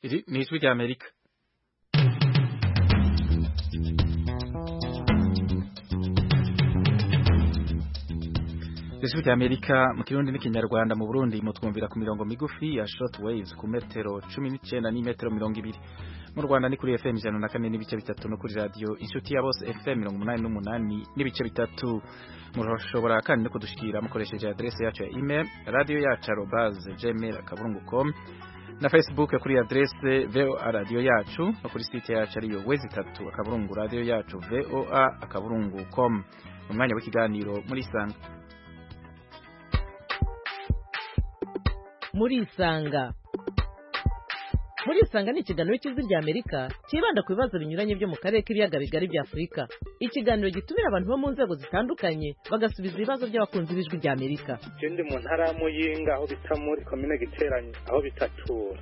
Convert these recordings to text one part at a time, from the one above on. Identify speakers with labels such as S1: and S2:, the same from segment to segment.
S1: Iri ni ijwi rya Amerika ijwi rya Amerika mu kirundi n'ikinyarwanda mu Burundi mutwumvira ku mirongo migufi ya short waves ku metero 19 n'imetero mirongo ibiri mu Rwanda ni kuri FM ijana na kane n'ibice bitatu no kuri radio inshuti ya bose FM mirongo umunani n'umunani n'ibice bitatu mushobora kandi no kudushikira mukoresheje adresse yacu ya email radio yacu arobase gmail akaburungu com na Facebook kuri adresse VOA radio yacu no kuri site yacu ariyo wezi itatu akaburungu radio yacu VOA akaburungu com umwanya w'ikiganiro muri sanga
S2: muri isanga muri isanga ni ikiganiro cy'ijwi rya amerika cyibanda ku bibazo binyuranye byo mu karere k'ibiyaga bigari bya afurika ikiganiro gitumira abantu bo mu nzego zitandukanye bagasubiza ibibazo by'abakunzi b'ijwi rya amerika
S3: je ndi mu ntara ya muyinga aho bita muri komine giteranye aho bitatura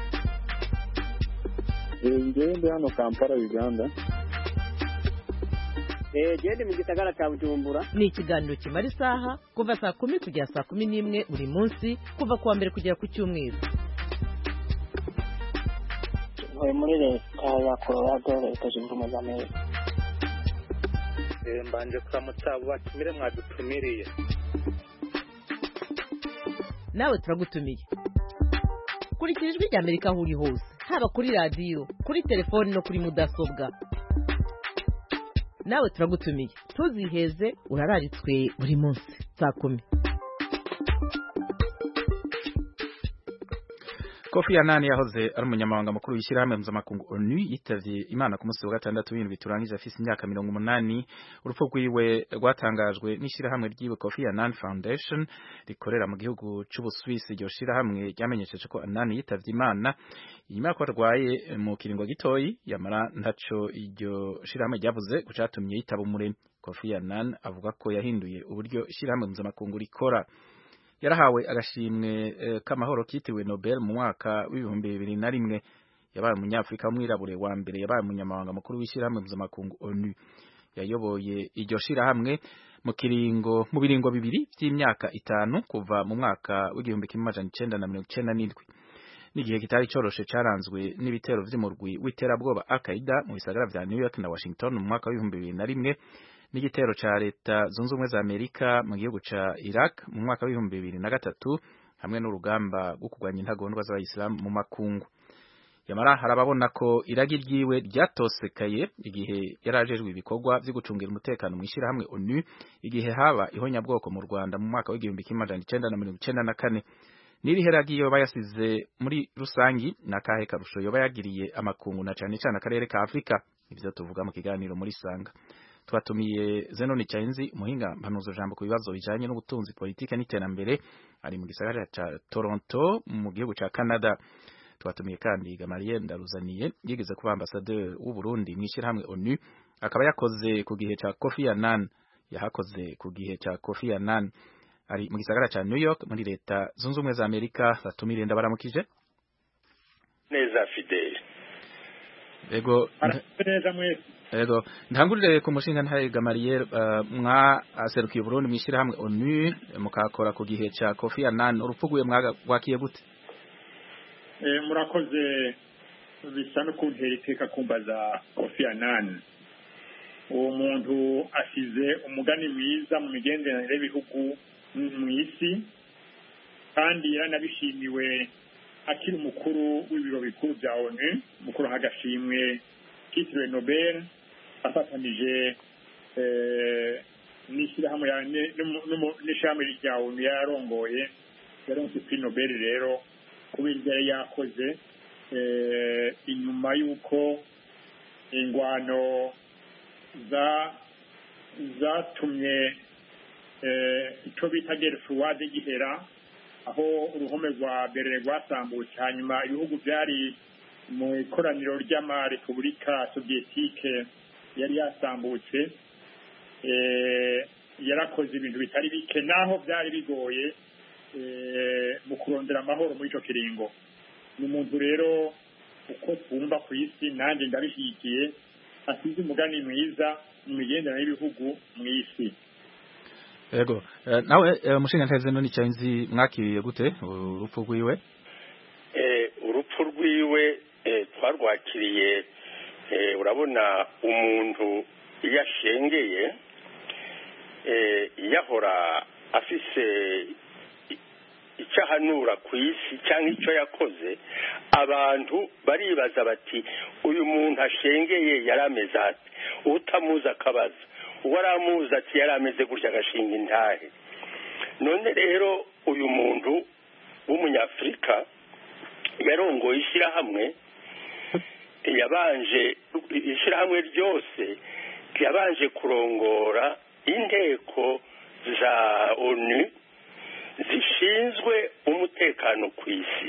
S4: ngewe ndi hano kampala uganda
S5: genda mu gisagara cya bujumbura
S2: ni ikiganiro kimara isaha kuva saa kumi kugera saa kumi n'imwe buri munsi kuva ku wa mbere kugera ku cyumweru
S5: ntuye muri leta ya colorado leta zunze ubumwe za amerika
S3: Eh, mbanje kuramutsa abo batumire mwadutumiriye
S2: nawe turagutumiye kurikira ijwi rya amerika aho uri hose haba kuri radiyo kuri telefoni no kuri mudasobwa nawe turagutumiye ntuziheze urararitswe buri munsi saa kumi
S1: Kofi Annan yahoze ari umunyamabanga mukuru w'ishyirahamwe mpuzamakungu ONU yitavye Imana ku munsi wa gatandatu w'ibintu biturangije afise imyaka mirongo umunani urupfu rwiwe rwatangajwe n'ishyirahamwe ryiwe Kofi Annan Foundation rikorera mu gihugu c'Ubuswisi iryo shirahamwe ryamenyesheje ko Annan yitavye Imana inyuma ko arwaye mu kiringo gitoyi yamara ntaco iryo shirahamwe ryavuze ku catumye yitaba umuremyi Kofi Annan avuga ko yahinduye uburyo ishyirahamwe mpuzamakungu rikora yarahawe agashimwe eh, k'amahoro kitiriwe Nobel mu mwaka w'ibihumbi bibiri na rimwe yabaye umunyafrika w'umwirabure wa mbere yabaye umunyamabanga mukuru w'ishyirahamwe mpuzamakungu ONU yayoboye iryo shirahamwe mu kiringo mu biringo bibiri vy'imyaka itanu kuva mu mwaka w'igihumbi kimwe amajana icenda na mirongo icenda n'indwi n'igihe kitari coroshe caranzwe n'ibitero vy'umurwi w'iterabwoba Al-Qaeda mu bisagara vya New York na Washington mu mwaka w'ibihumbi bibiri na rimwe n'igitero ca leta zunze ubumwe za Amerika mu gihugu ca Iraq mu mwaka w'ibihumbi bibiri na gatatu hamwe n'urugamba rwo kurwanya intagondwa z'abayisilamu mu makungu yamara harababona ko iragi ryiwe ryatosekaye igihe yarajejwe ibikorwa vyo gucungira umutekano mw'ishirahamwe ONU igihe haba ihonyabwoko mu Rwanda mu mwaka w'igihumbi kimwe amajana icenda na mirongo icenda na kane n'irihe ragi yoba yasize muri rusangi n'akahe karusho yoba yagiriye amakungu na cane cane akarere ka Afrika ivyo tuvuga mu kiganiro muri sanga twatumiye Zenoni Chainzi umuhinga mpanuzo jambo ku bibazo bijanye n'ubutunzi politike n'iterambere ari mu gisagara ca Toronto mu gihugu ca Canada twatumiye kandi Gamaliel Ndaruzaniye yigeze kuba ambassadeur w'u Burundi mw'ishirahamwe ONU akaba yakoze ku gihe ca Kofi Annan yahakoze ku gihe ca Kofi Annan ari mu gisagara ca New York muri leta zunze ubumwe za Amerika batumire ndabaramukije
S3: neza fidele
S1: ego
S3: neza mwese
S1: Ego ntangurire ku mushinga ntaye Gamaliel uh, mwa aserukiye Burundi mwishirahamwe ONU mukakora ku gihe ca Kofi Annan urupfuguye mwagwakiye gute
S6: Eh, murakoze bisa no kuntera iteka kumbaza Kofi Annan uwo muntu asize umugani mwiza mu migenderanire y'ibihugu mu isi kandi yaranabishimiwe akiri umukuru w'ibiro bikuru bya ONU mukuru hagashimwe kitiriwe Nobel afatanije eh, n'ishyirahamwe ya- ne- n'umu- n'umu- n'ishirahamwe rya ONU yarongoye yaronse prix Nobel rero kubera ibyo yari yakoze eh, inyuma y'uko ingwano za zatumye eh, icyo bita gere fuwade gihera aho uruhome rwa berere rwasambutse hanyuma ibihugu byari mu ikoraniro ry'amarepubulika soviyetike yari yasambutse eh, yarakoze ibintu bitari bike naho byari bigoye eh, mu kurondera amahoro muri icyo kiringo ni umuntu rero uko twumva ku isi nanjye ndabishyigikiye asize umugani mwiza mu migenderanire y'ibihugu mu isi
S1: Ego eh, nawe eh, mushinga ntaye Zenoni Chainzi mwakiriye gute urupfu rwiwe
S3: Eh, urupfu rwiwe
S7: eh, twarwakiriye eh, urabona umuntu iyo ashengeye eh, yahora afise i- icyo ahanura ku isi cyangwa icyo yakoze abantu baribaza bati uyu muntu ashengeye yari ameze ati utamuzi akabaza uwo aramuzi ati yari ameze gutya agashinga intahe none rero uyu muntu w'umunyafurika yarongoye ishyirahamwe yabanje ishyirahamwe ryose yabanje kurongora inteko za onu zishinzwe umutekano ku isi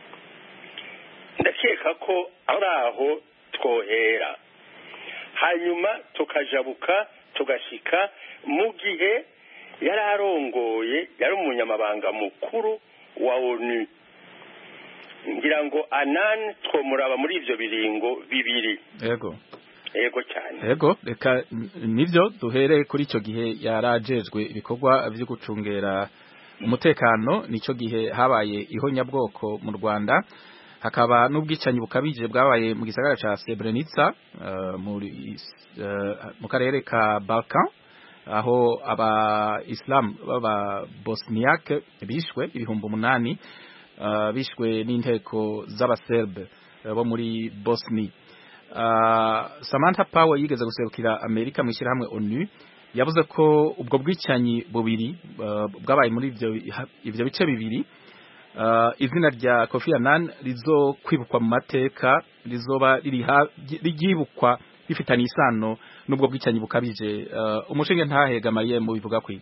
S7: ndakeka ko ari aho twohera hanyuma tukajabuka tugashika mu gihe yari arongoye yari umunyamabanga mukuru wa onu ngira ngo anani twomuraba muri ibyo biringo bibiri
S1: yego
S7: yego cyane
S1: yego reka n- nivyo duhere kuri ico gihe yarajejwe ibikorwa vyo gucungera umutekano nico gihe habaye ihonyabwoko mu Rwanda hakaba n'ubwicanyi bukabije bwabaye mu gisagara ca Srebrenica uh, muri uh, mu karere ka Balkan aho aba Islam baba Bosniak bishwe ibihumbi umunani uh, bishwe n'inteko z'abaserbe uh, bo muri Bosnia Uh, Samantha Power yigeze guserukira Amerika mu ishyirahamwe ONU yavuze ko ubwo bwicanyi bubiri uh, bwabaye muri ivyo ivyo bice bibiri uh, izina rya Kofi Annan rizo kwibukwa mu mateka rizoba riri ryibukwa bifitanye isano n'ubwo bwicanyi bukabije uh, umushinge ntahegamaye mu bivuga kwi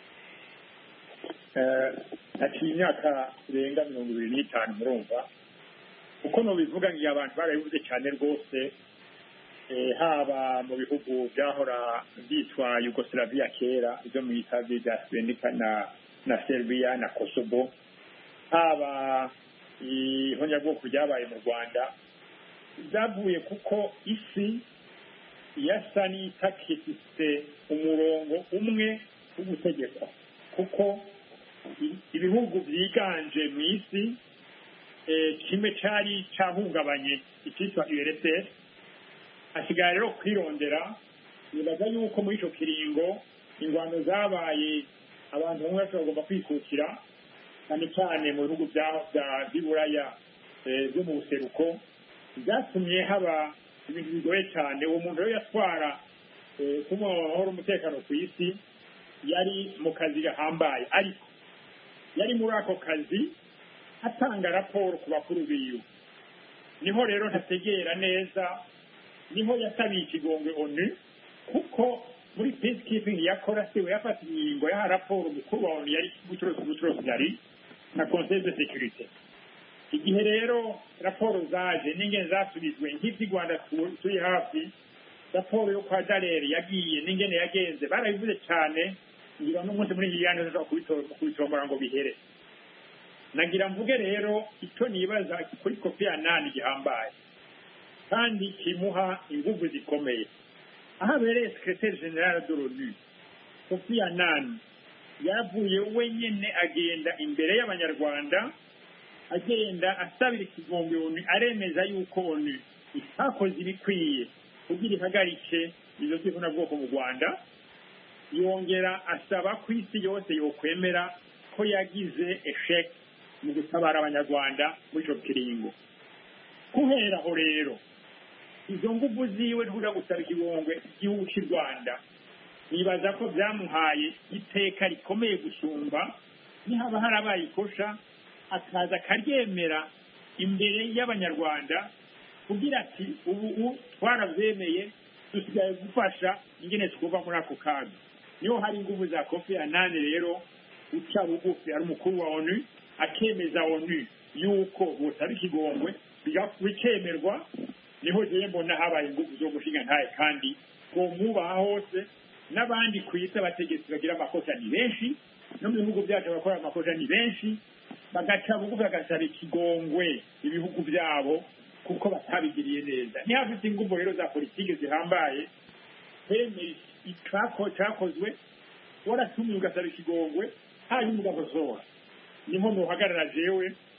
S6: haciye imyaka irenga mirongo ibiri n'itanu murumva uko nubivuga ngiye abantu barabivuze cyane rwose eh, haba mu bihugu byahora byitwa yugoslavia kera ibyo mu itabi bya srebrenica na na serbia na kosovo haba ihonyabwoko ryabaye mu rwanda byavuye kuko isi yasa n'itakifise umurongo umwe wo gutegekwa kuko i- ibihugu byiganje mu isi eh, kimwe cyari cyahungabanye icyitwa URSS hasigaye rero kwirondera nibaza yuko muri icyo kiringo ingwano zabaye abantu bamwe bashobora bagomba kwikukira cyane cyane mu bihugu bya- bya- by'iburaya eh, byo mu buseruko byatumye haba ibintu bigoye cyane uwo muntu rero yatwara eh, kumuha amahoro umutekano ku isi yari mu kazi gahambaye ariko yari muri ako kazi atanga raporo ku bakuru biwe niho rero ntategera neza niho yasabiye ikigongwe onu kuko muri peacekeeping yakora siwe yafata ingingo yaha raporo umukuru wa onu yari gucuruza ubucuruzi yari na conseil de sécurité igihe rero raporo zaje n'ingene zasubizwe nk'iby'i rwanda tu- turi hafi raporo yo kwa dareri yagiye n'ingene yagenze barabivuze cyane ngira n'umunsi muri iyi yandi ushobora kubitombora ngo bihere nagira mvuge rero icyo nibaza kuri kopi ya nani gihambaye kandi kimuha ingufu zikomeye aho abereye sekreteri generale de l'onu kopi ya nani yavuye wenyine agenda imbere y'abanyarwanda agenda asabira ikigombe onu aremeza yuko onu itakoze ibikwiye kugira ihagarike izo z'ivunabwoko mu rwanda yongera asaba ko isi yose yokwemera ko yagize esheke mu gutabara abanyarwanda muri icyo kiringo guhera aho rero izo nguvu ziwe ntujya gusaba ikigongwe igihugu cy'u rwanda nibaza ko byamuhaye iteka rikomeye gusumba nihaba harabaye ikosha akaza akaryemera imbere y'abanyarwanda kugira ati ubu ubu twarabyemeye dusigaye gufasha ingene twuva muri ako kaga niho hari ingufu za kofi anani rero uca bugufi ari umukuru wa onu akemeza onu yuko butaba ikigongwe biga- bikemerwa niho jewe mbona habaye ingufu zo gushinga ntaye kandi ngo mwubaha hose n'abandi ku isi abategetsi bagira amakosa ni benshi no mu bihugu byacu abakora amakosa ni benshi bagaca bugufi bagasaba ikigongwe ibihugu byabo kuko batabigiriye neza ntihafite ingufu rero za politiki zihambaye hemeye icako cyakozwe waratumiye ugasaba ikigongwe hanyuma ugakosora niho muhagarara jewe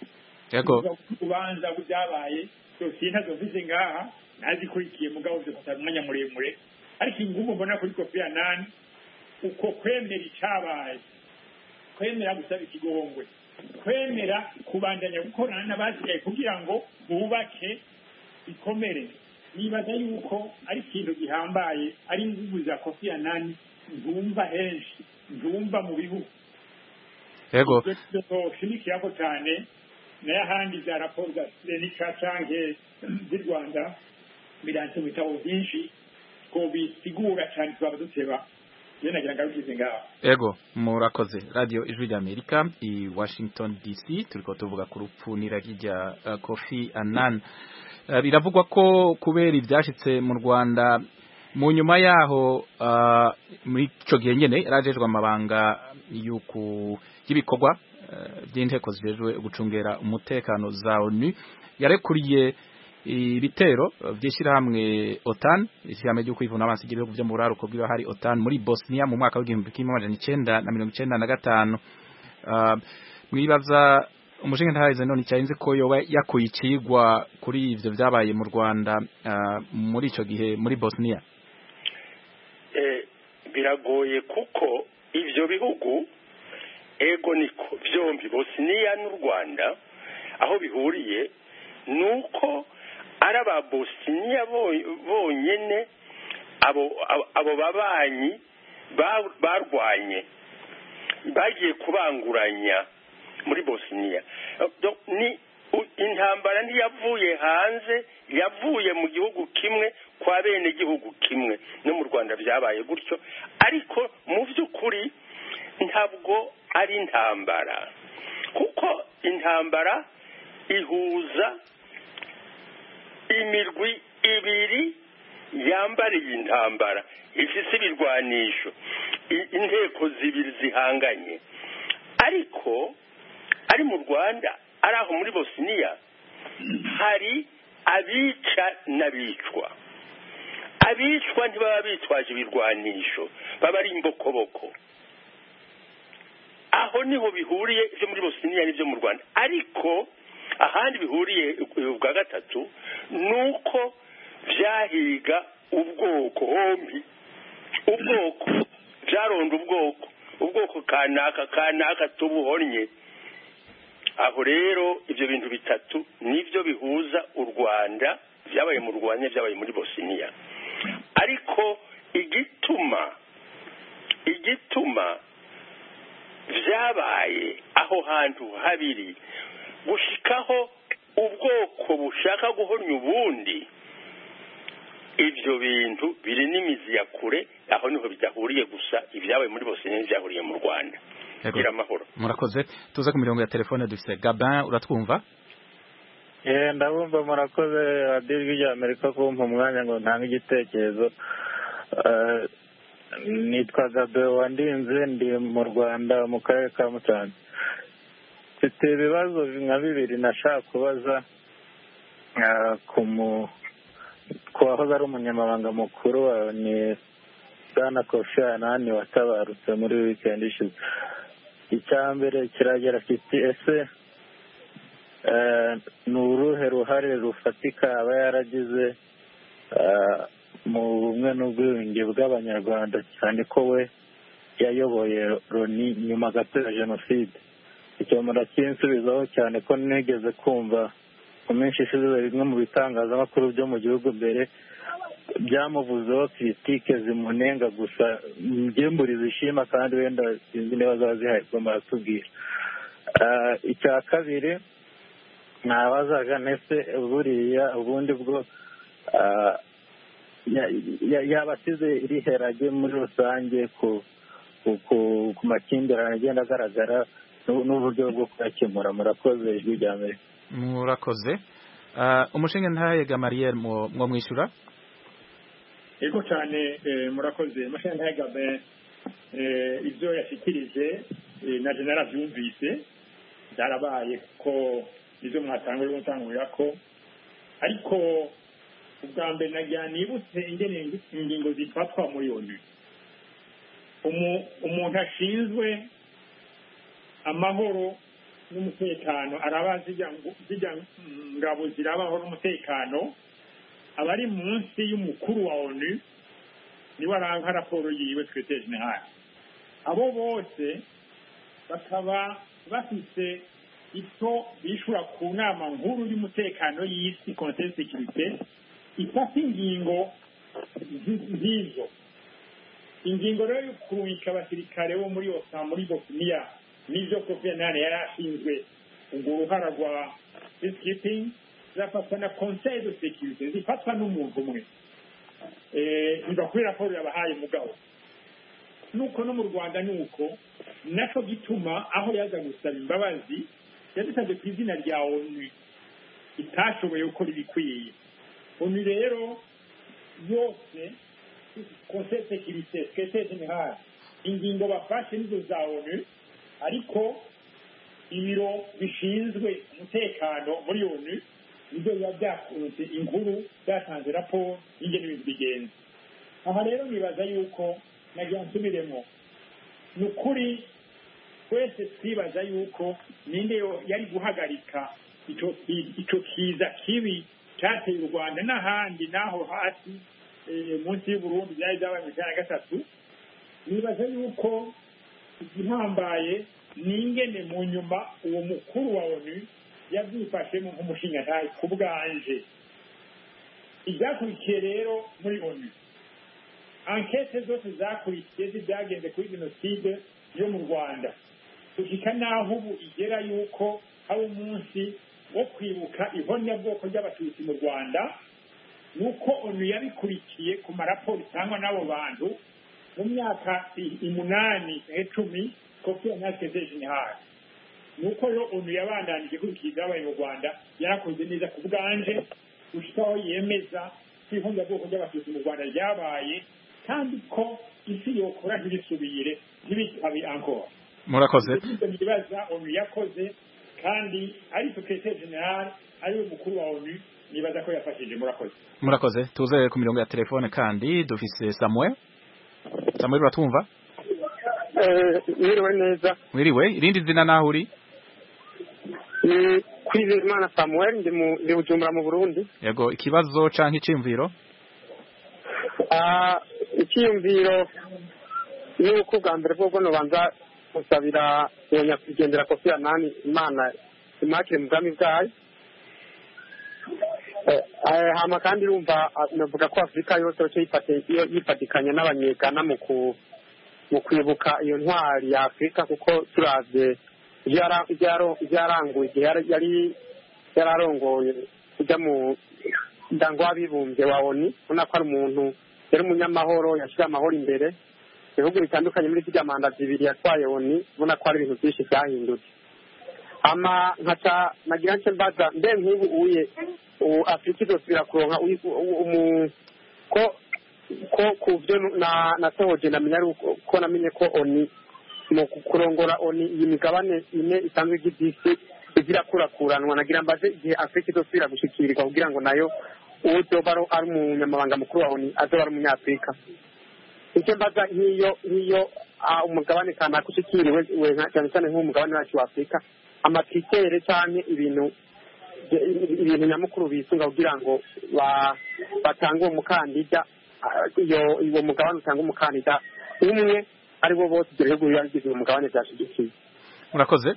S1: Yego.
S6: ubanza byabaye dosiye ntazo mfise ngaha nazikurikiye mugabo zifata umwanya muremure ariko ingumu mbona kuri kofi anani uko kwemera icabaye kwemera gusaba ikigongwe kwemera kubandanya gukorana n'abasigaye kugira ngo bubake ikomere nibaza yuko ari ikintu gihambaye ari inguvu za kofi anani ntumva henshi ntumva mu bihugu
S1: yego
S6: shimikirako cyane nayo ahandi za raporo za senica canke z'i rwanda biranditse mu bitabo byinshi ko bisigura cyane twaba duteba iyo nagira ngo abikize ngaho
S1: Ego murakoze radio ijwi rya Amerika i Washington DC turiko tuvuga ku rupfu n'iragi rya uh, Kofi Annan uh, biravugwa ko kubera ivyashitse mu Rwanda mu nyuma yaho uh, muri ico gihe nyene yarajejwe amabanga y'uku y'ibikorwa uh, by'inteko zijejwe gucungera umutekano za ONU yarekuriye ibitero by'ishyirahamwe OTAN ishyirahamwe ryo kwivuna amazi y'ibihugu byo mu buraruko bw'iyo hari OTAN muri Bosnia mu mwaka w'igihumbi kimwe amajana icenda na mirongo icenda na gatanu uh, mwibaza umushinga ntaheze none cyahinze ko yoba yakuye ikigwa kuri ivyo vyabaye mu Rwanda uh, muri ico gihe muri Bosnia
S7: eh, biragoye kuko ivyo bihugu ego niko vyombi Bosnia n'u Rwanda aho bihuriye nuko ari ababosiniya bonyene abo abo babanyi barwanye bagiye kubanguranya muri bosiniya ni intambara ntiyavuye hanze yavuye mu gihugu kimwe kwa bene gihugu kimwe no mu rwanda byabaye gutyo ariko mu by'ukuri ntabwo ari intambara kuko intambara ihuza imirwi ibiri yambariye intambara ifise ibirwanisho inteko zibiri zihanganye ariko ari mu rwanda ari aho muri bosiniya hari abica n'abicwa abicwa ntibaba bitwaje ibirwanisho baba ari imbokoboko aho niho bihuriye ibyo muri bosiniya n'ibyo mu rwanda ariko ahandi bihuriye bwa gatatu ni uko byahiga ubwoko hombi ubwoko byaronda ubwoko ubwoko kanaka kanaka tubuhonnye aho rero ibyo bintu bitatu nibyo bihuza u rwanda byabaye mu rwanda byabaye muri bosiniya ariko igituma igituma byabaye aho hantu habiri gushikaho ubwoko bushaka guhornya ubundi ibyo bintu biri n'imizi ya kure aho niho bidahuriye gusa ibyabaye muri bose n'ibyahuriye mu rwanda gira amahoro
S1: murakoze tuze ku mirongo ya telefone dufite gabin uratwumva
S4: yewe ndabumva murakoze radiyo ijwi rya amerika kumpa umwanya ngo ntange igitekerezo nitwa gabe wandinze ndi mu rwanda mu karere ka musanze mfite ibibazo nka bibiri nashaka kubaza ku wahoze ari umunyamabanga mukuru ni bwana kofi anani watabarutse muri wikendi ishize icya mbere kiragera kiti ese ni uruhe ruhare rufatika aba yaragize mu bumwe n'ubwiyunge bw'abanyarwanda cyane ko we yayoboye loni nyuma gato ya jenoside icyo murakinsubizaho cyane ko nigeze kumva mu minsi ishize bimwe mu bitangazamakuru byo mu gihugu mbere byamuvuzeho kiritike zimunenga gusa mburi zishima kandi wenda sinzi niba zaba zihari ubwo muratubwira icya kabiri nabazaga ndetse buriya ubundi bwo yaba asize iriherage muri rusange ku makimbirane agenda agaragara n'uburyo bwo kuyakemura murakoze ijwi rya mbere
S1: murakoze umushinga ntaye gamariyeri mwo mwishyura
S6: yego cyane murakoze umushinga ntaye gabe ibyo yashyikirije na jenera byumvise byarabaye ko ibyo mwatanga uri gutangurira ko ariko ubwa mbere nagira nibutse ingingo zifatwa muri onu umuntu ashinzwe amahoro n'umutekano araba zijya zijya ngabo zirabaho n'umutekano abari munsi y'umukuru wa onu niwe aranga raporo yiwe twete general abo bose bakaba bafise icyo bishura ku nama nkuru y'umutekano y'isi conseil de sécurité ifata ingingo z'izo ingingo rero yo kurungika abasirikare bo muri osa muri bosniya n'ibyo kofi anane yari ashinzwe urwo ruhara rwa peacekeeping zafatwa na conseil de sécurité zifatwa n'umuntu umwe biva kuri raporo yabahaye mugabo nuko no mu rwanda ni uko nacyo gituma aho yaza gusaba imbabazi yadusabye ku izina rya onu itashoboye gukora ibikwiye onu rero yose conseil sécurité secrétaire général ingingo bafashe nizo za onu ariko ibiro bishinzwe umutekano muri onu nibyo biba byakunze inkuru byatanze raporo y'ingene ibintu bigenza aha rero nibaza yuko nagira nsubiremo ni ukuri twese twibaza yuko ninde yari guhagarika icyo kiza kibi cyateye u rwanda n'ahandi n'aho hasi munsi y'uburundi byari byabaye mu ijana na gatatu nibaza yuko igihambaye ni ingene mu nyuma uwo mukuru wa onu yabyifashemo nk'umushingantahe ku bwanje ibyakurikiye rero muri onu ankete zose zakurikiye zibyagenze kuri jenoside yo mu rwanda gushika n'aho ubu igera yuko hari umunsi wo kwibuka ihonyabwoko ry'abatutsi mu rwanda nuko onu yabikurikiye ku maraporo itangwa n'abo bantu mu myaka umunani icumi kopi anateze jenerali nuko rero onu yabandanije ikurikiye ibyabaye mu rwanda yarakoze neza ku bwanje gushika aho yemeza ko ihonyabwoko ry'abatutsi mu rwanda ryabaye kandi ko isi yokora ntibisubire ntibitabe ankora
S1: murakoze
S6: nibaza onu yakoze kandi ari sekretari general ari we mukuru wa onu nibaza ko yafashije murakoze
S1: murakoze tuze ku mirongo ya telefone kandi dufise samuel samuel uratumva
S8: mwiriwe neza
S1: mwiriwe irindi zina naho uri
S8: ni kwizeyimana samuel ndi mu ndi bujumbura mu burundi
S1: yego ikibazo canke iciyumviro
S8: icyiyumviro ni uko ubwa mbere bwo nobanza gusabira iyo nyakwigendera kofi anani imana imakire mu bwami bwayo hama kandi urumva navuga ko afurika yose yifatikanya n'abanyegana mu kwibuka iyo ntwari ya afurika kuko turavye ibyo yaranguye igihe yari yararongoye kujya mu muryango w'abibumbye wa oni ubona ko ari umuntu yari umunyamahoro yashyira amahoro imbere ibihugu bitandukanye muri zirya manda zibiri yatwaye oni ubona ko hari ibintu byinshi byahindutse ama nkaca nagira nce mbaza mbe nk'ubu uye afurika izosubira kuronka ko ko ku byo nasohoje namenya ari ko namenye ko oni mu kurongora oni iyi migabane ine isanzwe iby'isi igira kurakuranwa nagira mbaze igihe afurika izosubira gushikirirwa kugira ngo nayo uwo zoba ari umunyamabanga mukuru wa oni azoba ari umunyafurika icyo mbaza nk'iyo nk'iyo umugabane kanaka ushikiriwe cyane cyane nk'umugabane wacu wa afurika amatritere cyangwa ibintu ibintu nyamukuru bisunga kugira ngo batange uwo mukandida uwo mugabane utanga umukandida umwe ari bo bose ibyo bihugu biba bigize uwo mugabane byashyigikiye
S1: murakoze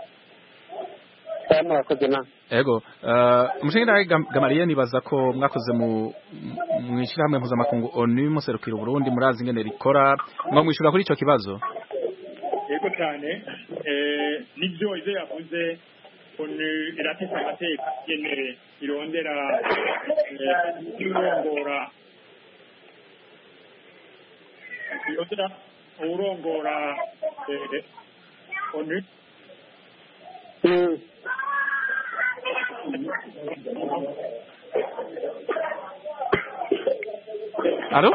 S8: murakoze na
S1: ego umushinga gamariye nibaza ko mwakoze mu ishyirahamwe mpuzamakungu onu muserukira uburundi murazi ingene rikora mwa mwishyura kuri icyo kibazo
S6: yego cyane nibyo ibyo yavuze onu irateka amateka ingene irondera irongora irondera urongora onu
S1: Alo?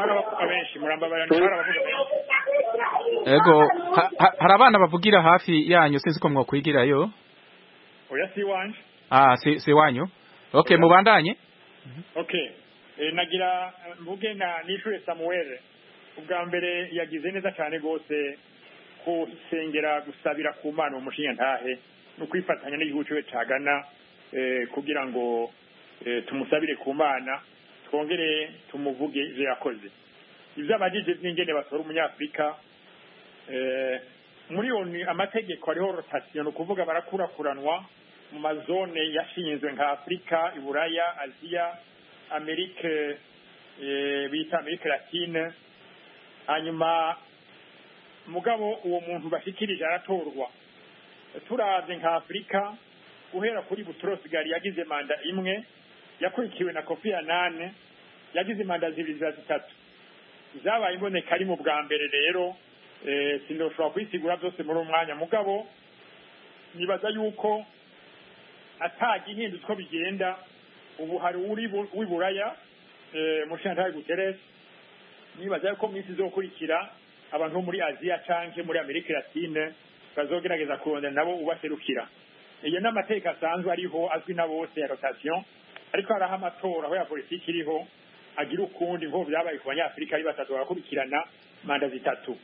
S1: Ego, hari abana bavugira hafi yanyu sinzi ko mwokwigirayo.
S6: Oya si wanje.
S1: Ah, si si wanyu. Okay, mubandanye.
S6: Okay. E, nagira mvuge na nishure Samuel. Ubwa mbere yagize neza cyane gose kusengera gusabira ku mana umushinya ntahe ni ukwifatanya n'igihugu cyiwe cya ghana eh, kugira ngo eh, tumusabire ku mana twongere tumuvuge ibyo yakoze ibyo abajije n'ingene batora umunyafurika eh, muri oni amategeko ariho rotasiyo ni ukuvuga barakurakuranwa mu mazone yashinzwe nka afurika iburaya aziya amerike eh, bita amerike latine hanyuma mugabo uwo muntu bashikirije aratorwa turavye nka afurika guhera kuri butrosigari yagize manda imwe yakurikiwe na kofi anane yagize manda zibiri za zitatu zabaye imboneka ari mu bwa mbere rero eh, sindoshobora kubisigura byose muri uwo mwanya mugabo nibaza yuko atagihindutse uko bigenda ubu hari uri bu- w'iburaya eh, mushinga guterres nibaza yuko mu minsi izokurikira abantu bo muri aziya canke muri amerika latine bazogerageza kurondera nabo ubaserukira iyo ni amateka asanzwe ariho azwi na bose ya rotation ariko hariho amatora aho ya politiki iriho agira ukundi nk'ubu byabaye ku banyafurika ari batatu barakurikirana manda zitatu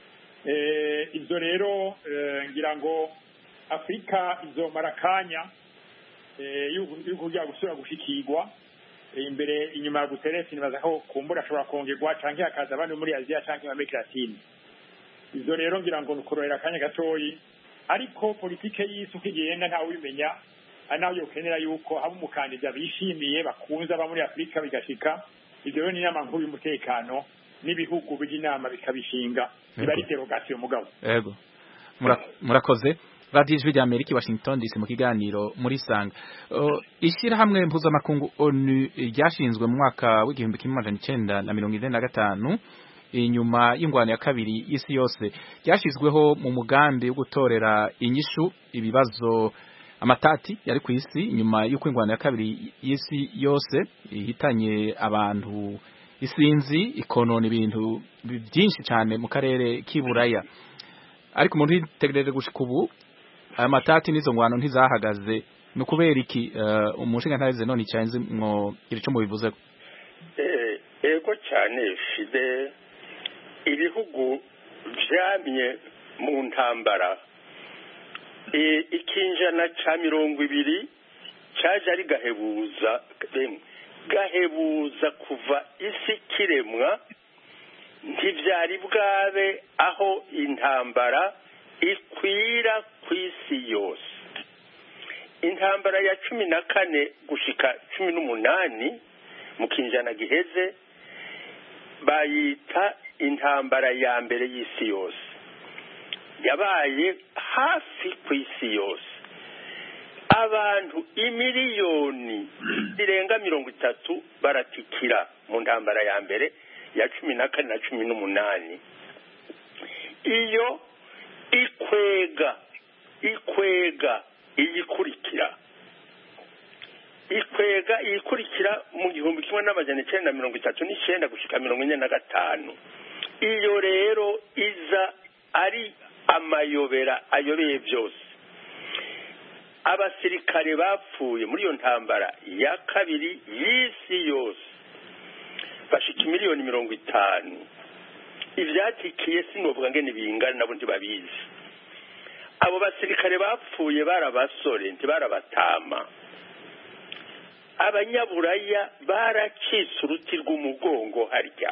S6: Eh, ibyo rero eh, ngira ngo afurika izomara akanya eh, yo yo kugira gusubira gushikirwa Eh, imbere inyuma ya guteresi nibaza ko kumbura ashobora kongerwa canke hakaza abandi bo muri aziya canke muri amerika latine ivyo rero ngira ngo nukurorera akanya gatoyi ariko politike y'isi uko igenda ntawe ubimenya ari naho yokenera yuko haba umukandida bishimiye bakunze aba muri afurika bigashika ivyo rero ni inama nkuru y'umutekano n'ibihugu bijya inama bikabishinga biba ari derogasiyo mugabo
S1: Ego. Mura- Murakoze. Radio Ijwi rya Amerika i Washington DC mu kiganiro muri Sanga. Uh, Ishirahamwe mpuzamakungu ONU ryashinzwe mu mwaka w'igihumbi kimwe amajana icenda na mirongo ine na gatanu inyuma y'ingwano ya kabiri y'isi yose ryashizweho mu mugambi wo gutorera inyishu ibibazo amatati yari ku isi nyuma y'uko ingwano ya kabiri y'isi yose ihitanye abantu isinzi ikonona ibintu byinshi cyane mu karere k'iburaya ariko umuntu yitegereje gushika ubu aya matati n'izo ngwano ntizahagaze ni ukubera iki uh, umushinga ntaze none icyanze mwo iri cyo mubivuze
S7: Eh, ego cyane fide ibihugu byamye mu ntambara Eh, ikinjana ca mirongo ibiri caje ari gahebuza emwe, gahebuza kuva isi kiremwa ntivyari bwabe aho intambara ikwira ku isi yose intambara ya cumi na kane gushika cumi n'umunani mu kinjana giheze bayita intambara ya mbere y'isi yose yabaye hafi ku isi yose abantu imiliyoni zirenga mirongo itatu baratikira mu ntambara ya mbere ya cumi na kane na cumi n'umunani iyo ikwega ikwega iyikurikira ikwega iyikurikira mu gihumbi kimwe n'amajana icyenda na mirongo itatu n'icyenda gushika mirongo ine na gatanu iyo rero iza ari amayobera ayobeye byose abasirikare bapfuye muri iyo ntambara ya kabiri y'isi yose bashika miliyoni mirongo itanu ivyatikiye sinovuga ngene bingana nabo ntibabizi abo basirikare bapfuye barabasore ntibarabatama abanyaburaya baracitse uruti rw'umugongo harya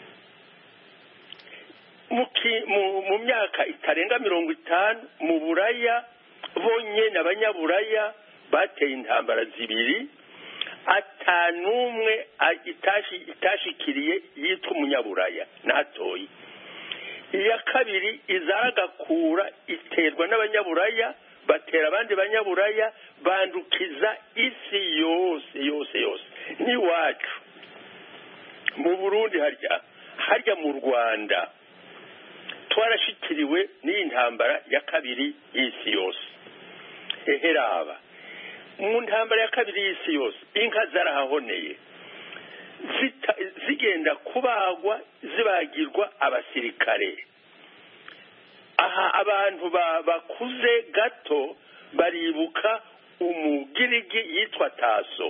S7: mu ki- mu- mu myaka itarenga mirongo itanu mu buraya bonyene abanyaburaya bateye intambara zibiri atanumwe a- itashi- itashikiriye yitwa umunyaburaya natoye iya kabiri izaragakura iterwa n'abanyaburaya batera abandi banyaburaya bandukiza isi yose yose yose n'iwacu mu burundi harya harya mu rwanda twarashikiriwe n'iyi ntambara ya kabiri y'isi yose eheraba mu ntambara ya kabiri y'isi yose inka zarahahoneye zita- zigenda kubagwa zibagirwa abasirikare aha abantu ba- bakuze gato baribuka umugirigi yitwa taso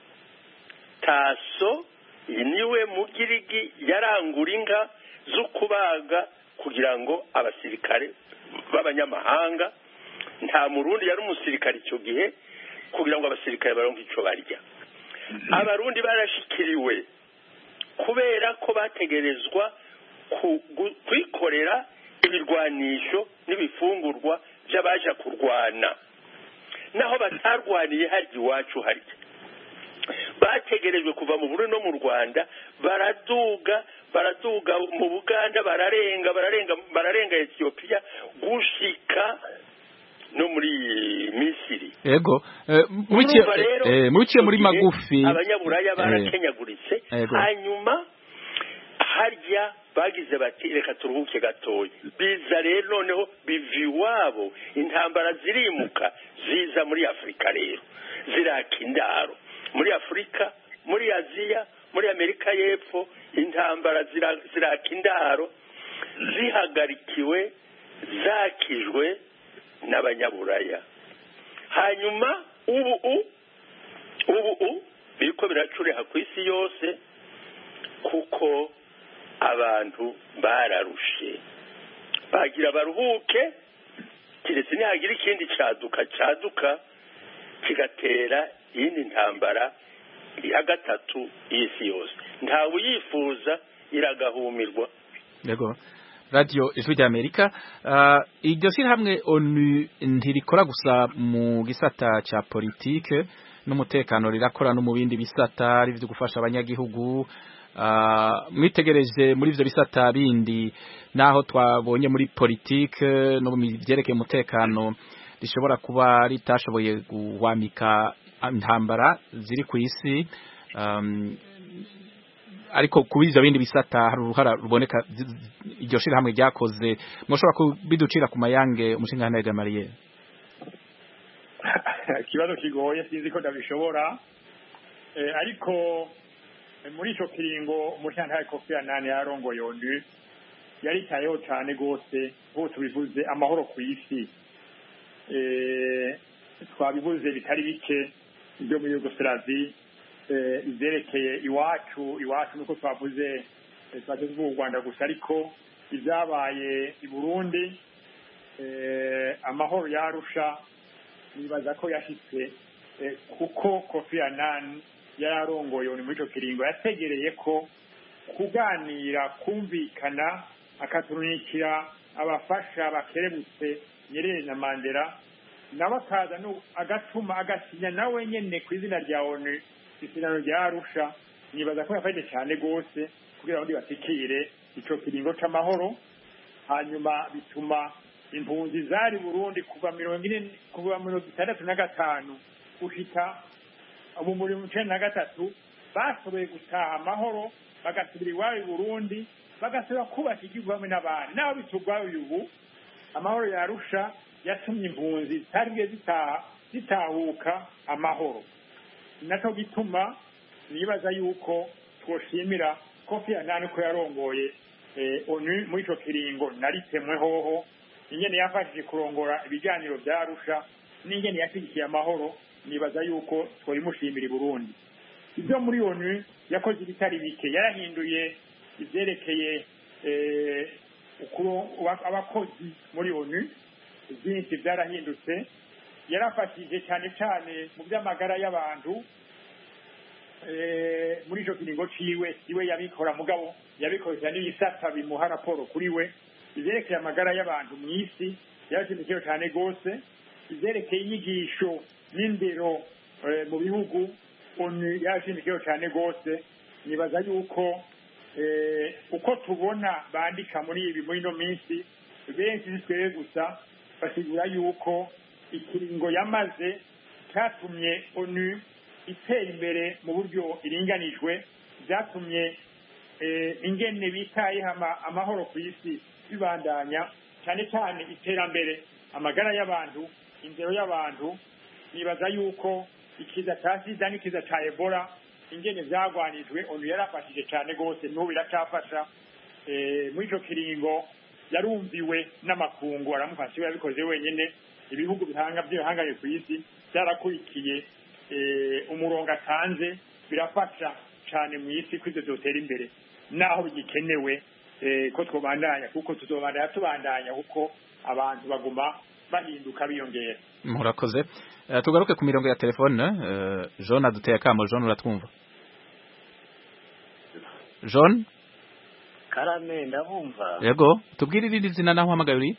S7: taso niwe mugirigi yarangura inka zo kubaga kugira ngo abasirikare b'abanyamahanga nta murundi yari umusirikare icyo gihe kugira ngo abasirikare baronke icyo barya abarundi barashikiriwe kubera ko bategerezwa ku- gu- kwikorera ibirwanisho n'ibifungurwa by'abaja kurwana naho batarwaniye harya iwacu harya bategerejwe kuva mu Burundi no mu Rwanda baraduga baraduga mu Buganda bararenga bararenga bararenga Ethiopia gushika no muri Misiri
S1: yego eh, mubikiye
S7: Urumva rero,
S1: eh, mubikiye muri
S7: mu gihe
S1: magufi
S7: abanyaburaya
S1: eh,
S7: barakenyaguritse
S1: Yego.
S7: hanyuma harya bagize bati reka turuhuke gatoya biza rero noneho biva iwabo intambara zirimuka ziza muri afurika rero ziraka indaro muri afurika muri aziya muri amerika y'epfo intambara zira- ziraka indaro zihagarikiwe zakijwe n'abanyaburaya hanyuma ubu u ubu u biriko biracureha ku isi yose kuko abantu bararushe bagira baruhuke kiretse nihagira ikindi caduka caduka kigatera iyindi ntambara ya gatatu y'isi yose ntawe uyifuza iragahumirwa
S1: yego radio ijwi rya Amerika uh, iryo shyirahamwe ONU ntirikora gusa mu gisata ca politike n'umutekano rirakora no mu bindi bisata ari byo gufasha abanyagihugu uh, mwitegereje muri ivyo bisata bindi naho twabonye muri politike no mu byerekeye umutekano rishobora kuba ritashoboye guhwamika intambara ziri ku isi um, ariko kuba ivyo bindi bisata hari uruhara ruboneka zi- zi- iryo shirahamwe ryakoze mwoshobora kubiducira ku mayange umushinga Gamariye
S6: ikibazo kigoye sinzi ko ndabishobora Eh, ariko eh, muri ico kiringo umushantahe kofi anani yarongoye onu yaritayeho cane gose nk'uko tubivuze amahoro ku isi Eh, twabivuze bitari bike byo muri yugoslavie eh, ivyerekeye iwacu iwacu nuko twavuze eh, twaje tuvuga u rwanda gusa ariko ivyabaye i burundi eh, amahoro yarusha nibaza ko yashitse eh, kuko kofi anani yari arongoye uni muri ico kiringo yategereye ko kuganira kumvikana akaturunikira abafasha bakerebutse nyerere na mandela nawe akaza nu- agatuma agasinya nawe nyene ku izina rya onu isezerano rya arusha nibaza ko yafashije cyane rwose kugira ngo batikire ico kiringo c'amahoro hanyuma bituma impunzi zari burundi kuva mirongo ine kuva mirongo itandatu na gatanu gushika ubu muri mirongo icenda na gatatu bashoboye gutaha amahoro bagasubira iwabo i burundi bagasubira kubaka igihugu hamwe n'abandi n'aho bitugwaye ubu amahoro yarusha yatumye impunzi zitari zitaha zitahuka amahoro naco gituma nibaza yuko twoshimira kofi anani ko yarongoye eh, onu muri ico kiringo naritemwe hoho ingene yafashije kurongora ibiganiro vya arusha n'ingene yashigikiye amahoro nibaza yuko tworimushimira i burundi ibyo muri onu yakoze ibitari bike yarahinduye ivyerekeye eh, ukuro- abakozi muri onu byinshi byarahindutse yarafashije cyane cyane mu by'amagara y'abantu eh, muri ico kiringo ciwe iwe yabikora mugabo yabikoresha n'ibisata bimuha raporo kuri we ivyerekeye amagara y'abantu mu isi yarashimikiwe cyane rwose ivyerekeye inyigisho n'indero eh, mu bihugu onu yarashimikiwe cyane rwose nibaza yuko eh, uko tubona bandika muri ibi muri ino minsi benshi si twebwe gusa basigura yuko ikiringo yamaze cyatumye onu itera imbere mu buryo iringanijwe byatumye eh, ingene bitayeho ama- amahoro ku isi bibandanya cyane cyane iterambere amagara y'abantu indero y'abantu nibaza yuko ikiza cya sida n'ikiza cya ebola ingene vyagwanijwe onu yarafashije cyane rwose n'ubu biracafasha eh, muri ico kiringo yarumviwe n'amakungu aramufasha iwe yabikoze wenyene ibihugu bihanga by'ibihanganye ku isi byarakurikiye eh, umurongo atanze birafasha cyane mu isi ko ivyo vyotera imbere naho bigikenewe eh, ko twobandanya kuko tuzobandanya tubandanya kuko abantu baguma bahinduka biyongera
S1: murakoze Eh, tugaruke ku mirongo ya telefone eh, John aduteye akamo John uratwumva John
S9: karame ndabumva
S1: yego tubwire irindi zina naho uhamagaye uri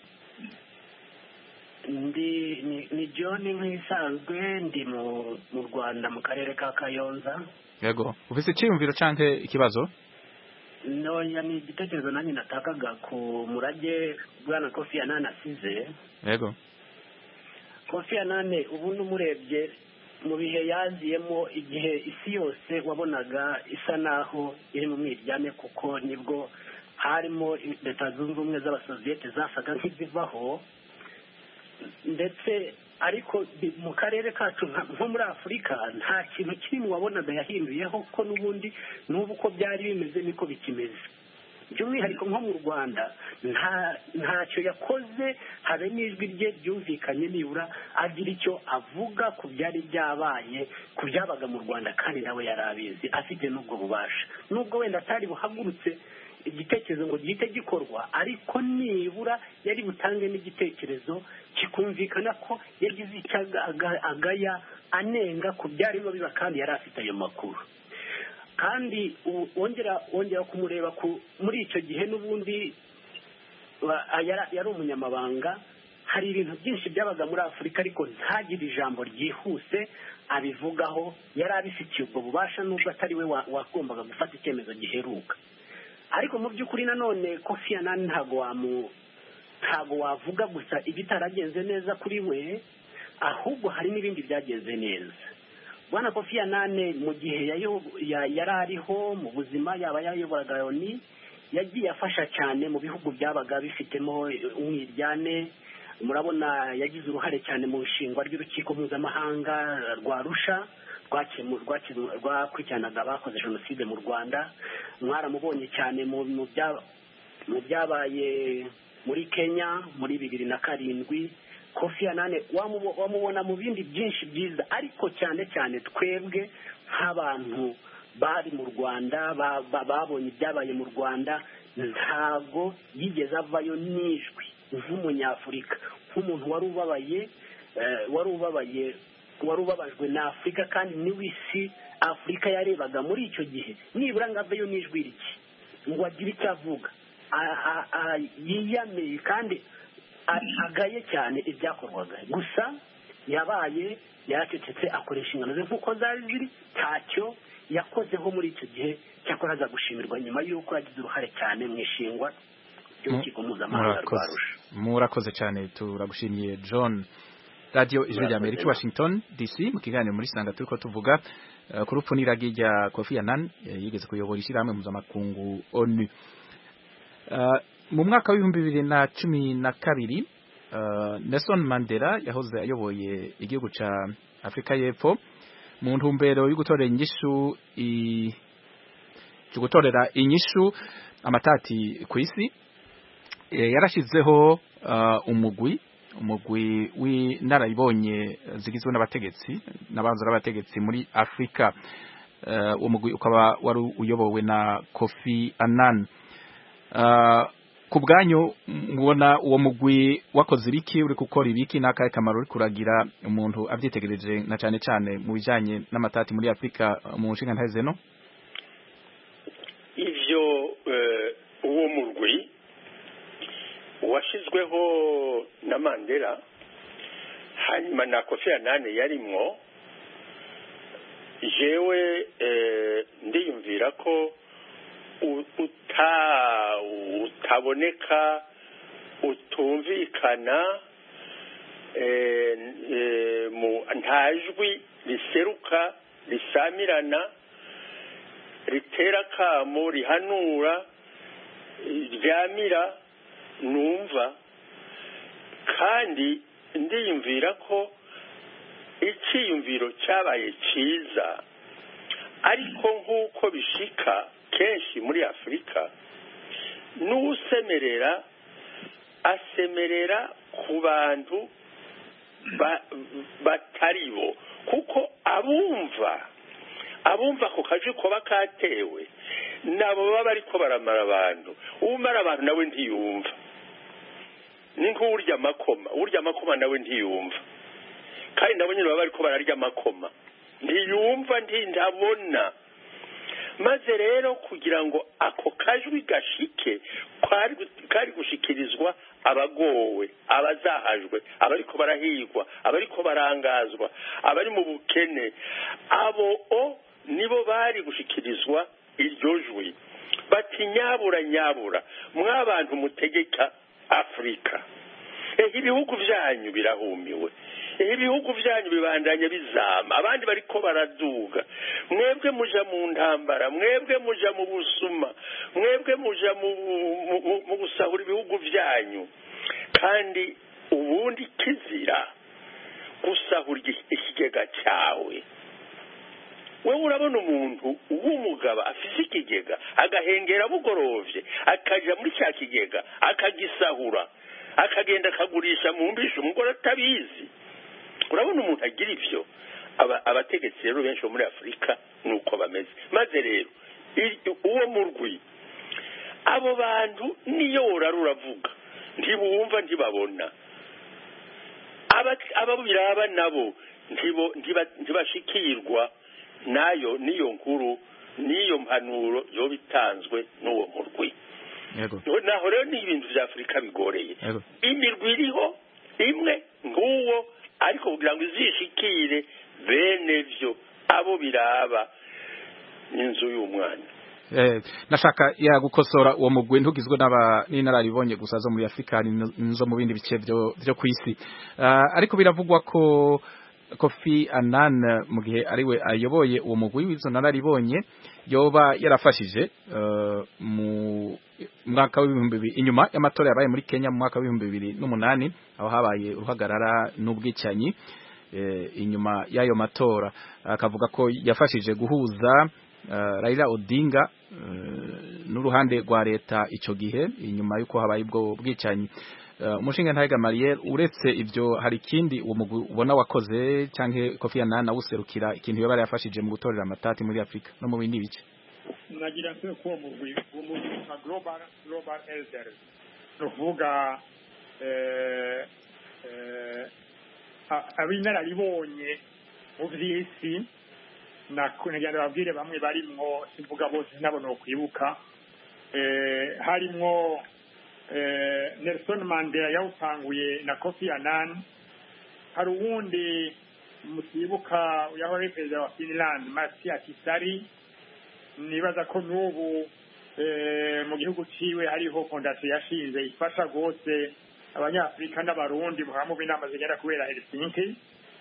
S9: ndi ni, ni john nk'isanzwe ndi mu mu rwanda mu karere ka kayonza
S1: yego ufise icyiyumviro canke ikibazo
S9: noya ni igitekerezo nanjye natakaga ku murage bwana kofi anane asize
S1: yego
S9: kofi anane ubu n'umurebye mu bihe yaziyemo igihe isi yose wabonaga isa naho iri mu mwiryane kuko nibwo harimo leta zunze ubumwe z'abasoviyete zasaga nk'izivaho ndetse ariko bi- mu karere kacu nka- nko muri afurika nta kintu kimwe wabonaga yahinduyeho ko n'ubundi n'ubu uko byari bimeze niko bikimeze by'umwihariko nko mu rwanda nta ntacyo yakoze habe n'ijwi rye ryumvikanye nibura agira icyo avuga ku byari byabaye ku byabaga mu rwanda kandi nawe yari abizi afite n'ubwo bubasha n'ubwo wenda atari buhagurutse igitekerezo ngo gihite gikorwa ariko nibura yari butange n'igitekerezo kikumvikana ko yagize icyo aga- aga- agaya anenga ku byarimo biba kandi yari afite ayo makuru kandi u- wongera wongera kumureba ku muri icyo gihe n'ubundi wa- a- yara- yari umunyamabanga hari ibintu byinshi byabaga muri afurika ariko ntagire ijambo ryihuse abivugaho yari abifitiye ubwo bubasha n'ubwo atari we wa- wagombaga gufata icyemezo giheruka ariko mu by'ukuri nanone kofi anani ntabwo wamu ntabwo wavuga gusa ibitaragenze neza kuri we ahubwo hari n'ibindi byagenze neza bwana kofi anane mu gihe yayo- ya- yari ariho mu buzima yaba yayoboraga loni yagiye afasha cyane mu bihugu byabaga bifitemo umwiryane murabona yagize uruhare cyane mu nshingwa ry'urukiko mpuzamahanga rwa rusha rwakemu- rwakemu- rwakurikiranaga abakoze jenoside mu rwanda mwaramubonye cyane mu mu bya- mu byabaye muri kenya muri bibiri na karindwi kofi anane wamubo- wamubona mu bindi byinshi byiza ariko cyane cyane twebwe nk'abantu bari mu rwanda ba- ba- babonye ibyabaye mu rwanda ntabwo yigeze avayo n'ijwi nk'umunyafurika nk'umuntu wari ubabaye eh, wari ubabaye wari ubabajwe na afurika kandi niwe isi afurika yarebaga muri icyo gihe nibura ngo aveyo n'ijwi rike ngo agire icyo avuga A- a- a- yiyameye kandi a- agaye cyane ibyakorwaga gusa yabaye yaracecetse akoresha ingano ze nk'uko zari ziri ntacyo yakozeho muri icyo gihe cyakora aza gushimirwa nyuma y'uko yagize uruhare cyane mu ishingwa ry'urukiko mpuzamahanga rwa
S1: murakoze
S9: rusha
S1: murakoze cyane turagushimiye John radio ijwi rya Amerika Washington DC mu kiganiro muri sanga turiko tuvuga eh, ku rupfu n'iragi rya Kofi Annan eh, yigeze kuyobora ishyirahamwe mpuzamakungu ONU Eh, mu mwaka w'ibihumbi bibiri na cumi na kabiri eh, Nelson Mandela yahoze ayoboye igihugu ca Afrika y'Epfo mu ntumbero yo gutorera inyishu i- yo gutorera inyishu amatati ku isi Eh, yarashizeho uh, umugwi umugwi w'inararibonye zigizwe n'abategetsi n'abanza n'abategetsi muri Afrika uh, uwo mugwi ukaba wari uyobowe na Kofi Annan uh, ku bwanyu mubona uwo mugwi wakoze ibiki uri gukora ibiki n'akahe kamaro uri kuragira umuntu abyitegereje na cyane cyane mu bijanye n'amatati muri Afrika uh, mu nshinga ntahe no
S7: ivyo eh, uwo murwi washizweho na mandela hanyuma na kofi anane yarimwo jewe eh, ndiyumvira ko u- uta utaboneka utumvikana eh, eh, mu nta jwi riseruka risamirana ritera akamo rihanura ryamira numva kandi ndiyumvira ko icyiyumviro cyabaye cyiza ariko nk'uko bishika kenshi muri afurika n'usemerera asemerera ku bantu ba- batari bo kuko abumva abumva ako kaje kuba katewe nabo baba bariko baramara abantu umara abantu nawe ntiyumva ni nk'urya amakoma urya amakoma nawe ntiyumva kandi nabo nyine baba bariko bararya amakoma ntiyumva ntabona maze rero kugira ngo ako kajwi gashike kari gushikirizwa abagowe abazahajwe abariko barahigwa abariko barangazwa abari mu bukene abo o nibo bari gushikirizwa iryo jwi bati nyabura nyabura mwabantu mutegeka afurika ehe ibihugu byanyu birahumiwe ehe ibihugu byanyu bibandanya bizama abandi bariko baraduga mwebwe muja mu ntambara mwebwe muja mu busuma mwebwe muja mu gusahura ibihugu byanyu kandi ubundi kizira gusahura ikigega cyawe wowe urabona umuntu w'umugabo afise ikigega agahengera bugorovye akaja muri cya kigega akagisahura akagenda akagurisha mu mbisha umugore atabizi urabona umuntu agira ivyo abategetsi rero benshi bo muri afurika ni uko bameze maze rero uwo murwi abo bantu niyo worara uravuga ntibumva ntibabona aba biraba nabo ntibashikirwa nayo niyo nkuru niyo mpanuro yoba itanzwe n'uwo murwi naho rero ni ibintu bya afurika bigoreye imirwi iriho imwe nk'uwo ariko kugira ngo izishikire bene byo abo biraba n'inzu y'umwana
S1: nashaka yagukosora uwo mugwi ntugizwe n'inararibonye gusa zo muri afurika nizo mu bindi bice byo ku isi ariko biravugwa ko kofi anan mu gihe ariwe ayoboye uwo mugwi w'izo nararibonye yoba yarafashije mu mwaka w'ibihumbi bibiri inyuma y'amatora yabaye muri kenya mu mwaka w'ibihumbi bibiri n'umunani aho habaye uruhagarara n'ubwicanyi inyuma y'ayo matora akavuga ko yafashije guhuza Raila Odinga n'uruhande rwa leta icyo gihe inyuma y'uko habaye ubwo bwicanyi umushinga ntayiga Mariel uretse ibyo hari ikindi uwo mugwi ubona wakoze cyangwa Kofi Annan awuserukira ikintu yoba yafashije mu gutorera amatati muri Afrika no mu bindi bice
S6: nagira nse ko mugwi uwo mugwi nka global global elders no kuvuga eh eh abinararibonye mu vy'isi nagira babwire bamwe barimwo simvuga bose nabo no kwibuka eh harimwo eh Nelson Mandela yawutanguye na Kofi Annan hari uwundi mutibuka yahora perezida wa Finland Matias Kisari nibaza ko n'ubu eh mu gihugu ciwe hariho fondasiyo yashinze ifasha rwose abanyafurika n'abarundi mu b'inama zigenda kubera Helsinki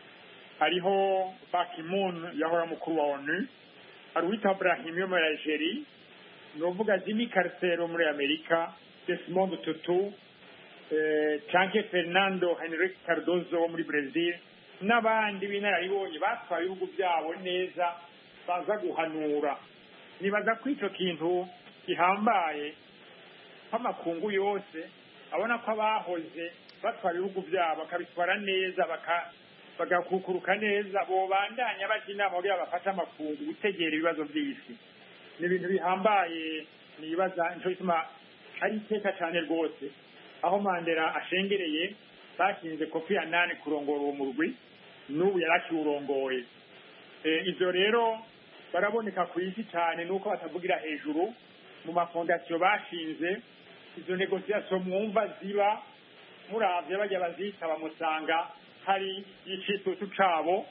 S6: hariho Bakimun yahora mukuru wa ONU hari uwitwa Brahim yo muri Algeria ni uvuga Jimmy Carter muri Amerika Desmond Tutu eh, canke Fernando Henrique Cardozo wo muri Brazil n'abandi b'inararibonye batwaye ibihugu byabo neza baza guhanura nibaza ko ico kintu gihambaye nk'amakungu yose abona ko abahoze batwara ibihugu byabo bakabitwara neza baka bagakukuruka neza bobandanya bajya inama kugira bafate amakungu gutegera ibibazo by'isi ni ibintu bihambaye nibaza nico gituma ari iteka cyane rwose aho mandela ashengereye bashinze kofi anani kurongora uwo murwi n'ubu yarakiwurongoye ibyo rero baraboneka ku isi cyane nuko batavugira hejuru mu mafondasiyo bashinze izo negosiyasiyo mwumva ziba muravye bajya bazitaba musanga hari icitutu cabo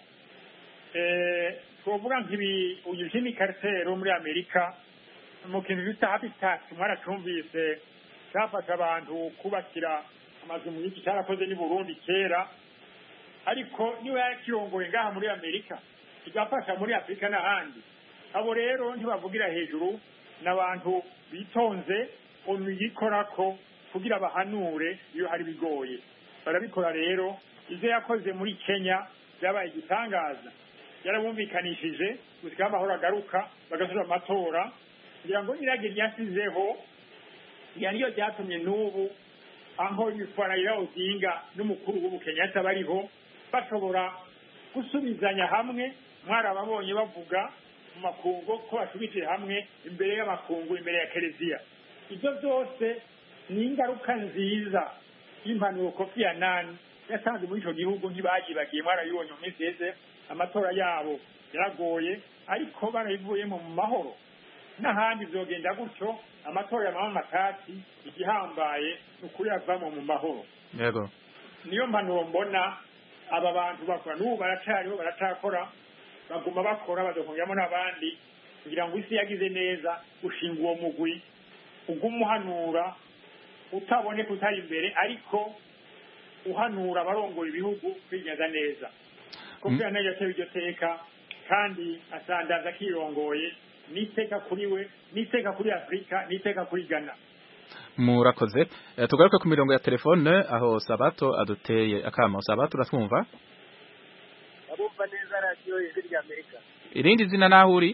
S6: twovuga nk'ibi uyu Jimmy Carter muri Amerika mu kintu bita habitat mwaracumvise cyafasha abantu kubakira amazu mu gihugu cyarakoze ni Burundi kera ariko niwe yakirongoye ngaha muri Amerika kigafasha muri Afurika n'ahandi abo rero ntibavugira hejuru n'abantu bitonze onu yikorako kugira bahanure iyo hari bigoye barabikora rero ibyo yakoze muri Kenya byabaye igitangaza yarabumvikanishije gusika amahoro agaruka bagasubira amatora kugira ngo nirage ryasizeho iya niyo ryatumye n'ubu aho yitwa Raila Odinga n'umukuru w'ubu Kenyatta bariho bashobora gusubizanya hamwe mwarababonye bavuga mu makungu ko basubije hamwe imbere y'amakungu imbere ya kereziya ibyo byose ni ingaruka nziza y'impanuro kofi anani yatanze muri ico gihugu ntibayibagiye mwarabibonye mu minsi yeze amatora yabo yaragoye ariko barabivuyemo mu mahoro n'ahandi vyogenda gutyo amatora ya mama matati igihambaye ni ukuri avamo mu mahoro
S1: yego
S6: niyo mpanuro mbona aba bantu bakora n'ubu baracariho baracakora baguma bakora bazokongeramo n'abandi kugira ngo isi yagize neza ushinga uwo mugwi uguma uhanura utaboneka utari imbere ariko uhanura abarongora ibihugu kwigenza neza kofi anani yatewe iryo teka kandi asandaza akirongoye n'iteka kuri we n'iteka kuri afurika n'iteka kuri ghana
S1: murakoze Eh, tugaruke ku mirongo ya telefone aho sabato aduteye akamo sabato uratwumva
S10: abumva neza radiyo ijwi rya amerika
S1: irindi zina naho uri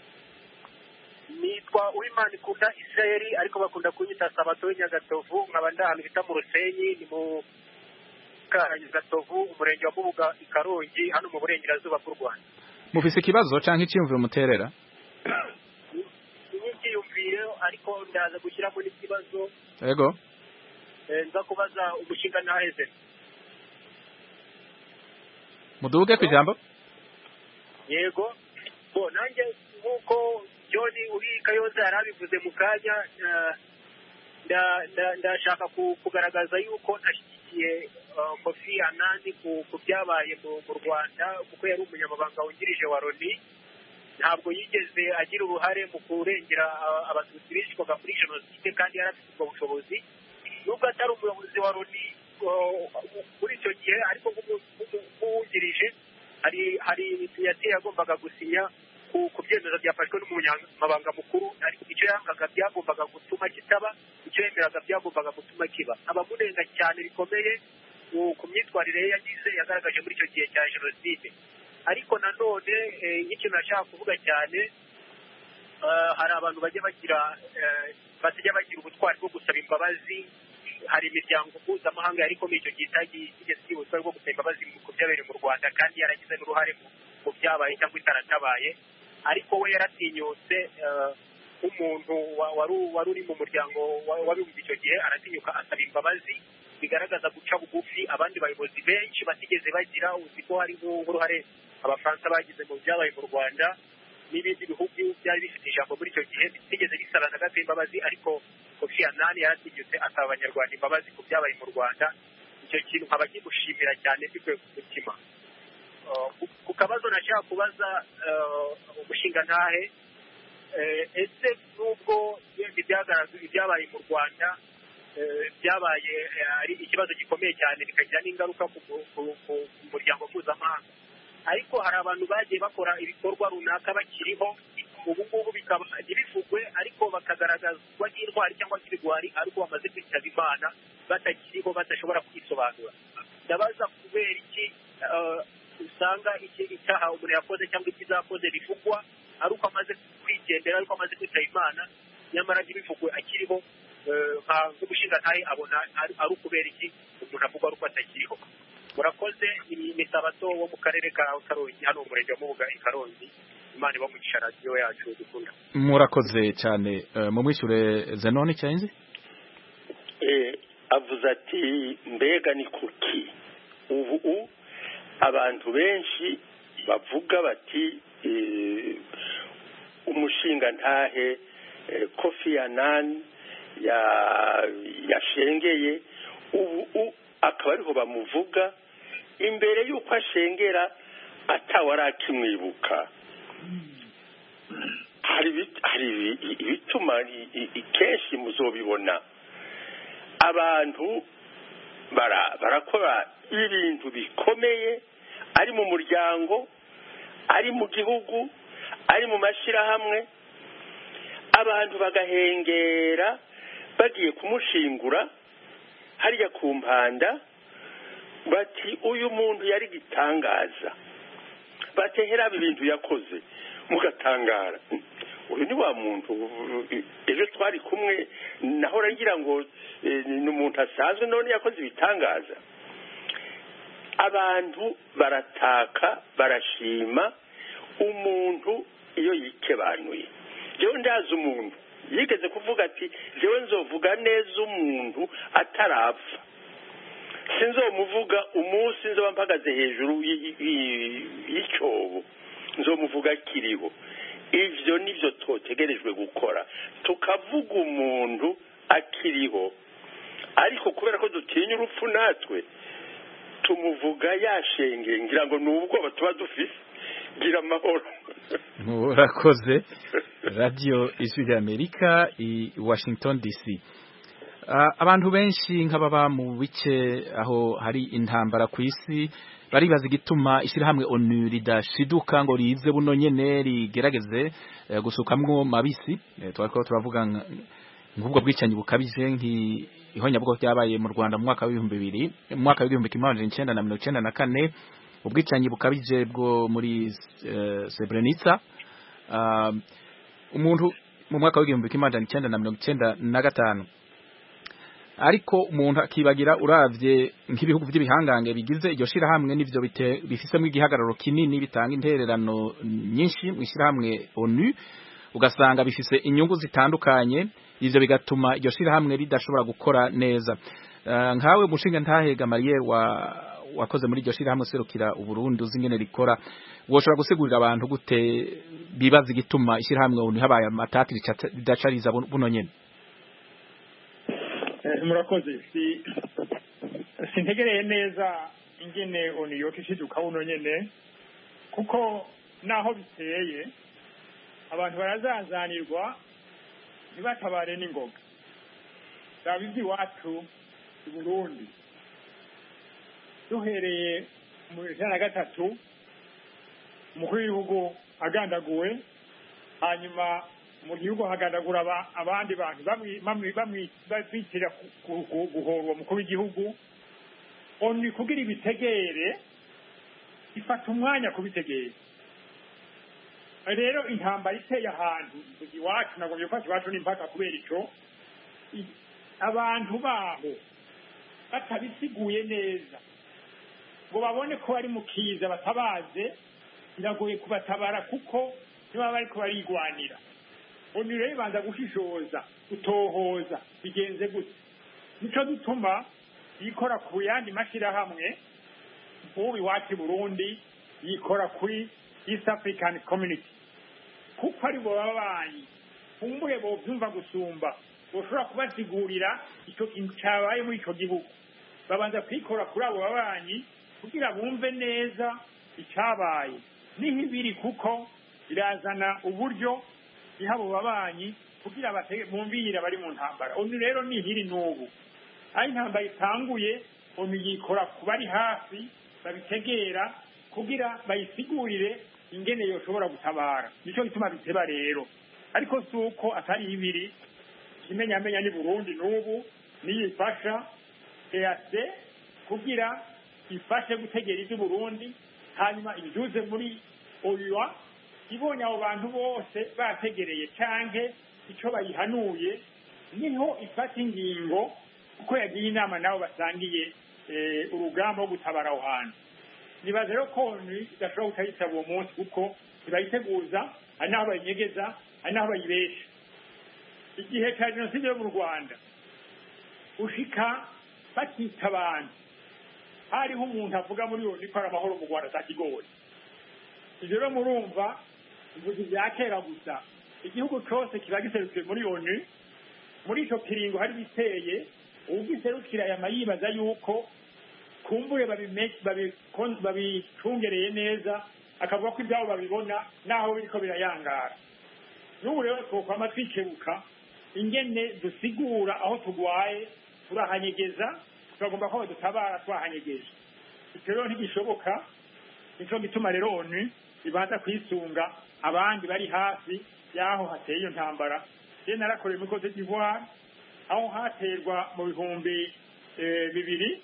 S10: nitwa uwimana ikunda israeli ariko bakunda kunyita sabato w'inyagatovu nkaba ndi ahantu bita mu rusenyi ni mu ka nyagatovu umurenge wa mubuga i karongi hano mu burengerazuba bw'u rwanda
S1: mufise ikibazo canke iciyumviro muterera
S10: inyikiyumvire ariko ndaza gushyiramo n'ikibazo
S1: yego
S10: eh, nza kubaza umushinga ntaheze
S1: muduge ku ijambo
S10: yego bo nanjye nk'uko john uri kayoza yari abivuze mu kanya eh, nda- nda- ndashaka ku- kugaragaza yuko ntashyigikiye eh, kofi anani ku ku byabaye mu mu rwanda kuko yari umunyamabanga wungirije wa loni ntabwo yigeze agira uruhare mu kurengera ah, abatutsi bicwaga muri jenoside kandi yari afite ubwo bushobozi nubwo atari umuyobozi wa loni oh, muri icyo gihe ariko nk'umu- nk'umu- nk'uwungirije hari hari sinyatire yagombaga gusinya ku ku byemezo byafashwe n'umunyamabanga mukuru ariko icyo yangaga byagombaga gutuma kitaba icyo yemeraga byagombaga gutuma kiba abamunenga cyane bikomeye ku- ku myitwarire ye yagize yagaragaje muri icyo gihe cya jenoside ariko nanone eh, nk'ikintu nashaka kuvuga cyane eh, hari abantu bajya bagira eh, batajya bagira ubutwari bwo gusaba imbabazi hari imiryango mpuzamahanga yari ikomeye icyo gihe itagiye igeze igira ubutwari bwo gusaba imbabazi mu- ku byabereye mu rwanda kandi yaragize n'uruhare mu- mu byabaye cyangwa itaratabaye ariko we yaratinyutse eh, nk'umuntu wa- wari u- wari uri mu muryango wa- w'abibumbye icyo gihe aratinyuka asaba imbabazi bigaragaza guca bugufi abandi bayobozi benshi batigeze bagira uzi ko hari nk'uruhare abafaransa bagize mu byabaye mu rwanda n'ibindi bihugu byari bifite ijambo muri icyo gihe bitigeze bisaba na gato imbabazi ariko kofi anani yaratinyutse asaba abanyarwanda imbabazi ku byabaye mu rwanda icyo kintu nkaba kimushimira cyane mbikuye ku mutima Uh, ku- ku kabazo nashaka kubaza uh, umushinga ntahe eh, ese nubwo yenda ibyagaragaye ibyabaye mu rwanda eh, byabaye eh, ari ikibazo gikomeye cyane bikagira n'ingaruka ku mu- ku- ku- ku muryango mpuzamahanga ariko hari abantu bagiye bakora ibikorwa runaka bakiriho ubu ngubu bikaba ntibivugwe ariko bakagaragazwa nk'intwari cyangwa nk'ibigwari ariko bamaze kwitaba imana batakiriho badashobora kwisobanura ndabaza kubera iki eh, usanga iki- icyaha umuntu yakoze cyangwa ikizakoze bivugwa ari uko amaze kwigendera ari uko amaze kwitaba imana nyamara ntibivugwe akiriho eh, nka- nk'umushingantahe abona ari ari ukubera iki umuntu avugwa ari uko atakiriho murakoze ni ni sabato wo mu karere ka karongi hano mu murenge wa mubuga i karongi imana ibamugisha radiyo yacu dukunda
S1: murakoze cyane Eh, mumwishure zenoni cyanze
S7: Eh, avuze ati mbega ni kuki ubu abantu benshi bavuga bati eh, umushinga ntahe eh, kofi anani ya yashengeye ubu u- akaba ariho bamuvuga imbere y'uko ashengera atawari akimwibuka hari ibi- hari ibi- ibituma i- i- i- kenshi muzobibona abantu bara- barakora ibintu bikomeye ari mu muryango ari mu gihugu ari mu mashyirahamwe abantu bagahengera bagiye kumushingura harya ku mpanda bati uyu muntu yari gitangaza batehera ibintu yakoze mugatangara uyu ni wa muntu ejo twari kumwe nahora ngira ngo eh, ni umuntu asanzwe none yakoze ibitangaza abantu barataka barashima umuntu iyo yikebanuye jewe ndazi umuntu yigeze kuvuga ati jewe nzovuga neza umuntu atarapfa sinzomuvuga umunsi nzoba mpagaze hejuru y'icyobo nzomuvuga kiriho ivyo nivyo twotegerejwe gukora tukavuga umuntu akiriho ariko kubera ko dutinya urupfu natwe tumuvuga yashenge ngira ngo ni ubwoba tuba dufise gira amahoro
S1: murakoze radiyo ijwi ry'amerika i washington dc abantu benshi nk'ababa mu bice aho hari intambara ku isi baribaza igituma ishyirahamwe onu ridashiduka ngo rize buno nyene rigerageze gusukamwo mabisi twariko turavuga nk'ubwo bwicanyi bukabije nk'ihonyabwoko ryabaye mu Rwanda mu mwaka w'ibihumbi bibiri mu mwaka w'igihumbi kimwe amajana icenda na mirongo icenda na kane ubwicanyi bukabije bwo muri Srebrenica umuntu mu mwaka w'igihumbi kimwe amajana icenda na mirongo icenda na gatanu ariko umuntu akibagira uravye nk'ibihugu by'ibihangange bigize iryo shirahamwe n'ivyo bifisemo igihagararo kinini bitanga intererano nyinshi mu shirahamwe ONU ugasanga bifise inyungu zitandukanye ivyo bigatuma iryo shirahamwe ridashobora gukora neza uh, nkawe mushinga ntahega Mariye wa wakoze muri iryo shirahamwe serukira uburundi uzi ingene rikora woshobora gusigurira abantu gute bibaza igituma ishirahamwe ONU habaye amatati ridacariza buno nyene
S6: murakoze si sintegereye neza ingene onu yoka ishiduka buno nyene kuko naho biteye abantu barazazanirwa ntibatabare n'ingoga raba iby'iwacu i burundi duhereye mu ijana na gatatu umukuru w'igihugu agandaguwe hanyuma mu gihugu hagandagura abandi bantu bitira guhora uwo mukuru w'igihugu oni kugira ibitegere ifata umwanya kubitegera rero intambara iteye ahantu iwacu ntabwo byifashe iwacu n'impaka kubera icyo abantu baho batabisiguye neza ngo babone ko bari mu kiza batabaze biragoye kubatabara kuko niba bari barigwanira oni rero ibanza gushishoza gutohoza bigenze gute nico gituma yikora ku yandi mashyirahamwe nk'ubu iwacu i burundi yikora kuri east african community kuko ari bo babanyi kumbure bovyumva gusumba boshobora kubasigurira ico kintu cabaye muri ico gihugu babanza kwikora kuri abo babanyi kugira bumve neza icabaye niho ibiri kuko birazana uburyo iha abo babanyi kugira bumvire bari mu ntambara onu rero nihiri n'ubu aho intambara itanguye onu yikora ku bari hafi babitegera kugira bayisigurire ingene yoshobora gutabara nicyo gituma biteba rero ariko si uko atari ibiri ikimenyamenya ni burundi n'ubu niyo ifasha eac kugira ifashe gutegera iby'uburundi hanyuma ibyuze muri oyuwa ibonye abo bantu bose bategereye canke ico bayihanuye niho ifata ingingo kuko yagiye inama nabo basangiye urugamba rwo gutabara aho hantu nibaza rero ko idashobora kutayitaba uwo munsi kuko ntibayiteguza hari n'aho bayinyegeza hari n'aho bayibesha igihe cya jenoside yo mu rwanda ushika bakita abantu hariho umuntu avuga muri iyo niko ari amahoro mu rwanda atakigori ibyo rero murumva imvugo bya kera gusa igihugu cyose kiba giserukiye muri onu muri icyo kiringo hari biteye ugiserukira yama yibaza yuko kumbure babicungereye neza akavuga ko ibyabo babibona naho biriko birayangara n'ubu rero twokwama twikebuka ingene dusigura aho tugwaye turahanyegeza turagomba ko badutabara twahanyegeje icyo rero ntigishoboka nico gituma rero onu ibanza kwisunga abandi bari hafi y'aho hateye iyo ntambara je narakoreye muri cote d'ivoire aho haterwa mu bihumbi bibiri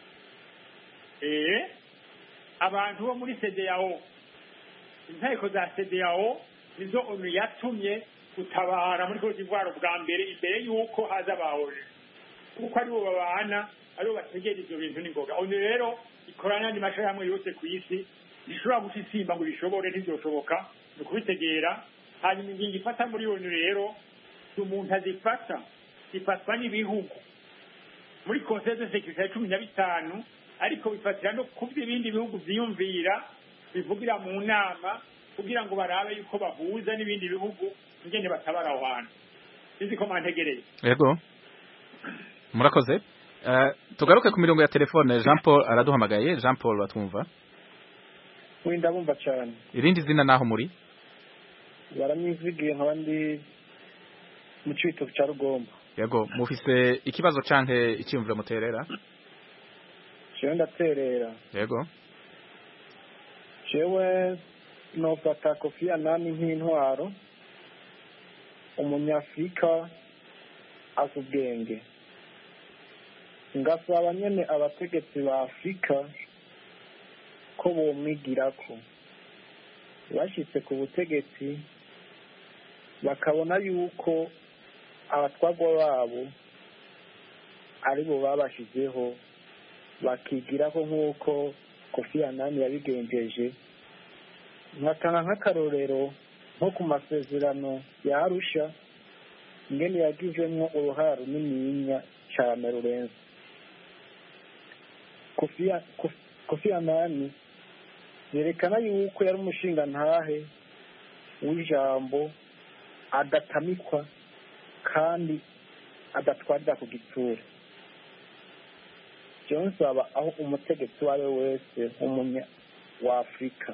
S6: abantu bo muri cdao inteko za cdao nizo onu yatumye gutabara muri cote d'ivoire bwa mbere imbere y'uko haza abahoje kuko aribo babana aribo bategera ivyo bintu n'ingoga onu rero ikorana n'andi mashirahamwe yose ku isi rishobora guca isimba ngo bishobore ntivyoshoboka ni ukubitegera hanyuma ingingo ifata muri onu rero si umuntu azifata zifatwa n'ibihugu muri conseil de sécurité ya cumi na bitanu ariko bifatira no ku byo ibindi bihugu byiyumvira bivugira mu nama kugira ngo barabe yuko bahuza n'ibindi bihugu ingene batabara aho hantu sinzi ko mwantegereye
S1: yego murakoze Eh, tugaruke ku mirongo ya telefone Jean Paul araduhamagaye Jean Paul batwumva
S11: wenda bumva cyane
S1: irindi zina naho muri
S11: baramwizigiye nkaba ndi mu cito cya rugomba
S1: yego mufise ikibazo canke icyumviro muterera
S11: jewe ndaterera
S1: yego
S11: jewe nofata kofi anani nk'intwaro umunyafurika azi ubwenge ngasaba nyene abategetsi ba afurika ko bomwigirako bashitse ku butegetsi bakabona yuko abatwagwa babo aribo babashizeho bakigirako nk'uko kofi anani yabigenjeje nkatanga nk'akarorero nko ku masezerano ya arusha ingene yagizemwo uruhara runininya cane rurenze kofi Kofi- kofi anani yerekana yuko yari umushinga ntahe w'ijambo adatamikwa kandi adatwarira ku gitsura jewe nsaba aho umutegetsi uwo ari we wese w'umunya wa afurika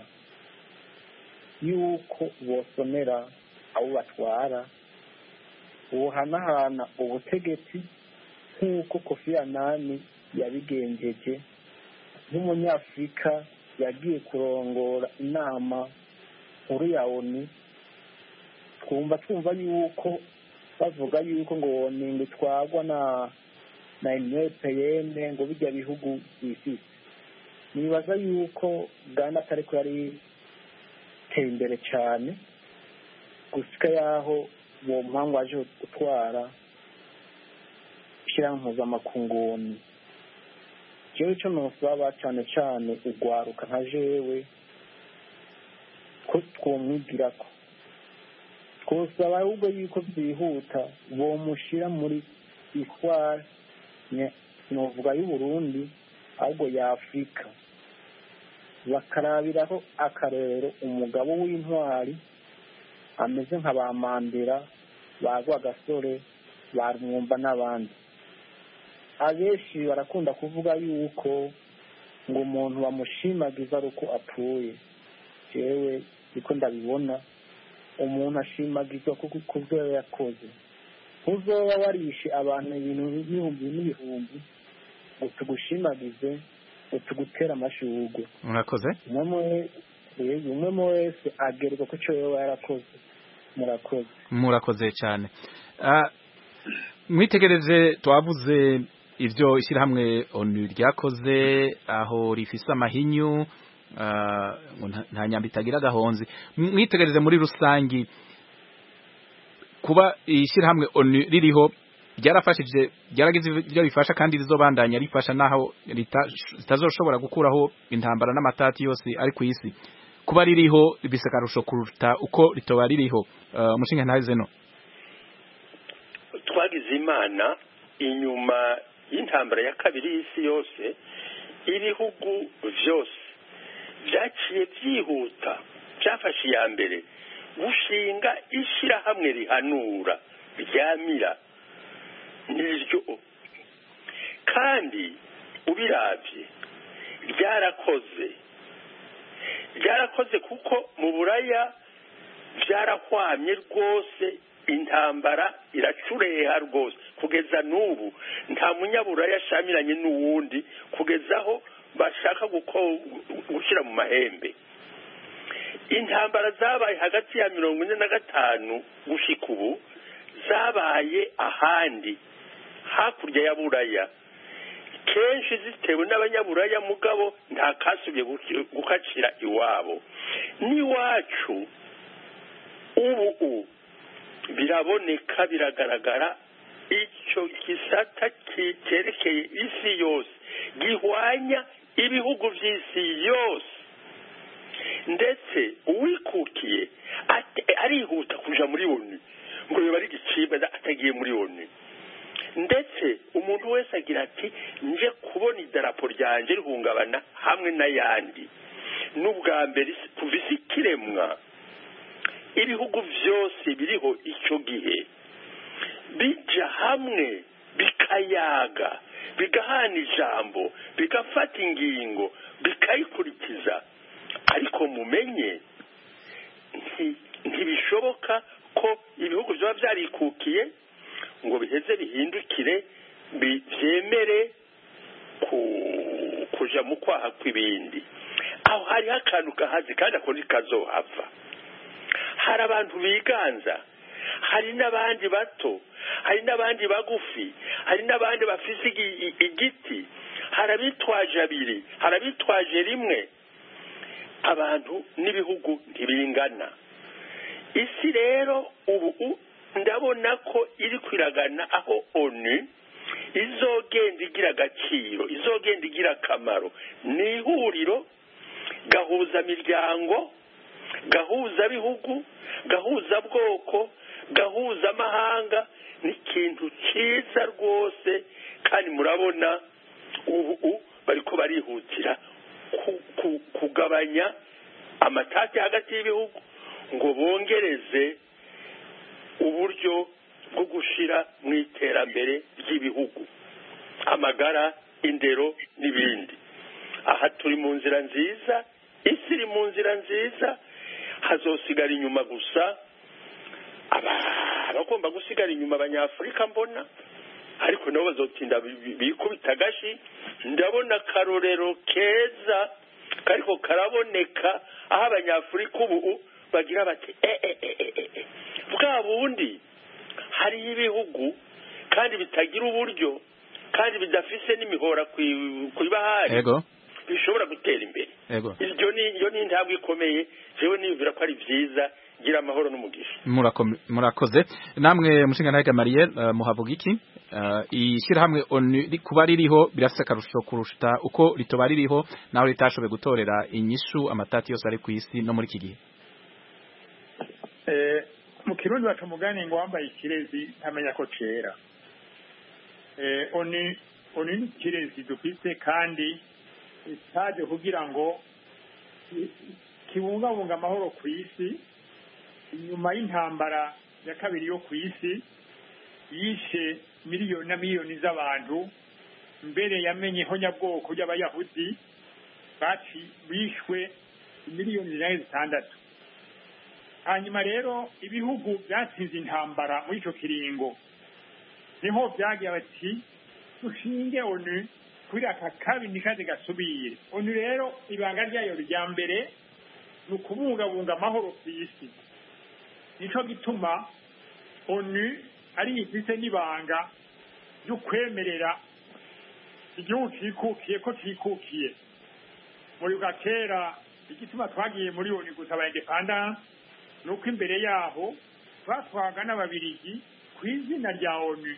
S11: yuko bosomera abo batwara buhanahana ubutegetsi nk'uko kofi anani yabigenjeje nk'umunyafurika yagiye kurongora inama nkuru ya oni twumva twumva yuko bavuga yuko ngo ningo itwagwa na na unepeyene ngo bijya bihugu bifise nibaza yuko uganda atariko yari iteye imbere cyane gusika yaho uwo mpamvu waje gutwara ishyirahamwe mpuzamakunguni jewe ico nosaba cane cane ugwaruka nka jewe ko twomwigirako twosaba ahubwo yuko byihuta bomushira muri isware novuga y'uburundi ahubwo ya afurika bakarabiraho akarorero umugabo w'intwari ameze nka ba mandera bagwa gasore ba mwumva n'abandi abenshi barakunda kuvuga yuko ngo umuntu bamushimagiza ari uko apfuye jewe niko ndabibona umuntu ashimagizwa ku ku byo yakoze ntuzoba warishe abantu ibintu n'ibihumbi n'ibihumbi ngo tugushimagize ngo tugutere amashurwe
S1: murakoze
S11: umwe mu- umwe mu wese agerwa ku cyo yoba yarakoze murakoze
S1: murakoze cyane Ah, mwitegereje twavuze ibyo ishyirahamwe onu ryakoze aho rifise amahinyu ah, ngo nta- nta nyamba itagira agahonzi mwitegereje muri rusangi kuba ishyirahamwe onu ririho ryarafashije ryaragize ibyo bifasha kandi rizobandanya rifasha naho rita- ritazoshobora gukuraho intambara n'amatati yose ari ku isi kuba ririho bise akarusho kuruta uko ritoba ririho Ah, umushinga ntaze no
S7: twagize imana inyuma y'intambara ya kabiri y'isi yose ibihugu byose byaciye byihuta byafashe iya mbere gushinga ishyirahamwe rihanura ryamira niryo kandi ubirabye ryarakoze ryarakoze kuko mu buraya byarahwamye rwose intambara iracureha rwose kugeza n'ubu nta munyaburaya ashamiranye n'uwundi kugeza aho bashaka guko- gushyira mu mahembe intambara zabaye hagati ya mirongo ine na gatanu gushika ubu zabaye ahandi hakurya ya buraya kenshi zitewe n'abanyaburaya mugabo nta kasubye guki- gukacira iwabo n'iwacu ubu ubu biraboneka biragaragara icyo gisata ki- cyerekeye isi yose gihwanya ibihugu by'isi yose ndetse uwikukiye ate- arihuta kuja muri onu ngo yoba ari igicibwa atagiye muri onu ndetse umuntu wese agira ati nje kubona idarapo ryanjye rihungabana hamwe n'ayandi n'ubwa mbere isi- kuva isi ikiremwa ibihugu byose biriho icyo gihe bijya hamwe bikayaga bigahana ijambo bigafata ingingo bikayikurikiza ariko mumenye nti- ntibishoboka ko ibihugu byaba byarikukiye ngo biheze bihindukire bi- byemere ku- kuja mu kwaha kw'ibindi aho hariho akantu kahazi kandi ako ntikazohava hari abantu biganza hari n'abandi bato hari n'abandi bagufi hari n'abandi bafise igi- i- igiti hari abitwaje abiri hari abitwaje rimwe abantu n'ibihugu ntibingana isi rero ubu u- ndabona ko iri kwiragana aho onu izogenda igira agaciro izogenda igira akamaro ni ihuriro gahuza miryango gahuza bihugu gahuza bwoko gahuza amahanga ni ikintu cyiza rwose kandi murabona ubu bariko barihutira ku- ku- kugabanya amatati hagati y'ibihugu ngo bongereze uburyo bwo gushira mu iterambere ry'ibihugu amagara indero n'ibindi aha turi mu nzira nziza isi iri mu nzira nziza hazosigara inyuma gusa aba- abagomba gusigara inyuma abanyafurika mbona ariko nabo bazotinda bi- bi- bikubita agashi ndabona akarorero keza kariko karaboneka aho abanyafurika ubu bagira bati e e e e e e bwa bundi hariho ibihugu kandi bitagira uburyo kandi bidafise n'imihora kwi- kw'ibahari
S1: Ego.
S7: bishobora gutera imbere
S1: Ego.
S7: iryo ni iyo ni intambwe ikomeye jewe niyumvira ko ari byiza gira amahoro n'umugisha
S1: Murako- murakoze namwe mushinga nawe Gamariye uh, muhavuga iki uh, ishyirahamwe ONU ri- kuba ririho birafise akarusho kurusha uko ritoba ririho naho ritashoboye gutorera inyishu amatati yose ari ku isi no muri iki gihe
S6: Eh, mu kirundi baca umugani ngo wambaye ikirezi ntamenya ko cera Eh, oni oni ni ikirezi dufise kandi itaje kugira ngo ki- kibungabunga amahoro ku isi inyuma y'intambara ya kabiri yo ku isi yishe miliyoni na miliyoni z'abantu mbere yamenyeho nyabwoko ry'abayahudi baci bishwe miliyoni zinaye zitandatu hanyuma rero ibihugu byatsinze intambara muri icyo kiringo niho byagiye bati dushinge onu kuri aka kabi nikaze gasubire onu rero ibanga ryayo rya mbere ni ukubungabunga amahoro ku isi nicyo gituma onu ari ifise n'ibanga ryo kwemerera igihugu cikukiye ko cikukiye muri bwa kera igituma twagiye muri onu gusaba independance ni uko imbere yaho batwaga n'ababirigi ku izina rya onu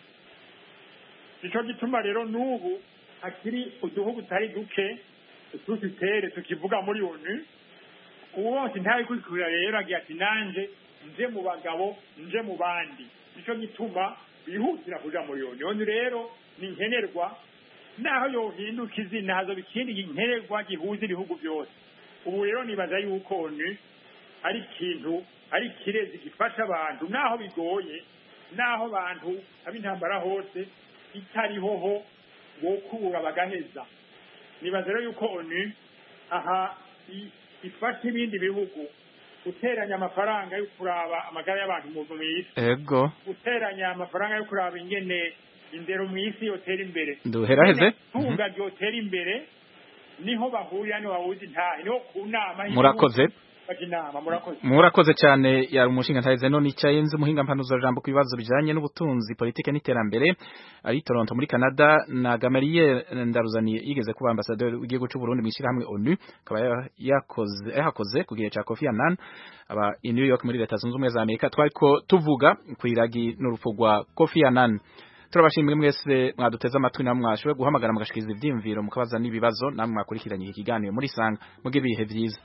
S6: nicyo gituma rero n'ubu hakiri uduhugu tutari duke tusitere tukivuga muri onu ubu bose ntabikurikira rero agira ati nanje nje mu bagabo nje mu bandi nicyo gituma bihutira kuja muri onu onu rero ni nkenerwa naho yohinduka izina hazoba ikindi nkenerwa gihuza ibihugu byose ubu rero nibaza yuko onu ari ikintu ari ikirezi gifasha abantu naho bigoye naho abantu ab'intambara hose itariho ho bokura bagaheza nibaza rero yuko onu aha i- ifasha ibindi bihugu guteranya amafaranga yo kuraba amagara y'abantu mu mu isi
S1: Ego
S6: guteranya amafaranga yo kuraba ingene indero mu isi yotera imbere
S1: Duheraheze.
S6: tunga ryotera imbere niho bahurira niho bahuza intahe niho ku nama y'igihugu
S1: Murakoze.
S6: baja inama murakoze
S1: murakoze cyane yari umushinga ntahize none icyaye nzi umuhinga mpanuzo jambo ku bibazo bijanye n'ubutunzi politike n'iterambere ari Toronto muri Canada na Gamariye ndaruzaniye yigeze kuba ambassadeur w'igihugu cy'u Burundi mu ishyirahamwe ONU akaba ya- yakoze yahakoze ku gihe cya Kofi Annan aba i New York muri leta zunze ubumwe za Amerika twariko tuvuga ku iragi n'urupfu rwa Kofi Annan turabashimire mwese mwaduteze amatwi namwe mwashoboye guhamagara mugashikiriza ivyiyumviro mukabaza n'ibibazo namwe mwakurikiranye iki kiganiro muri sanga muge ibihe vyiza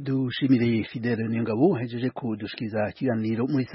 S12: dushimire Fidele Niyongabo hejeje kudushikiriza ikiganiro muri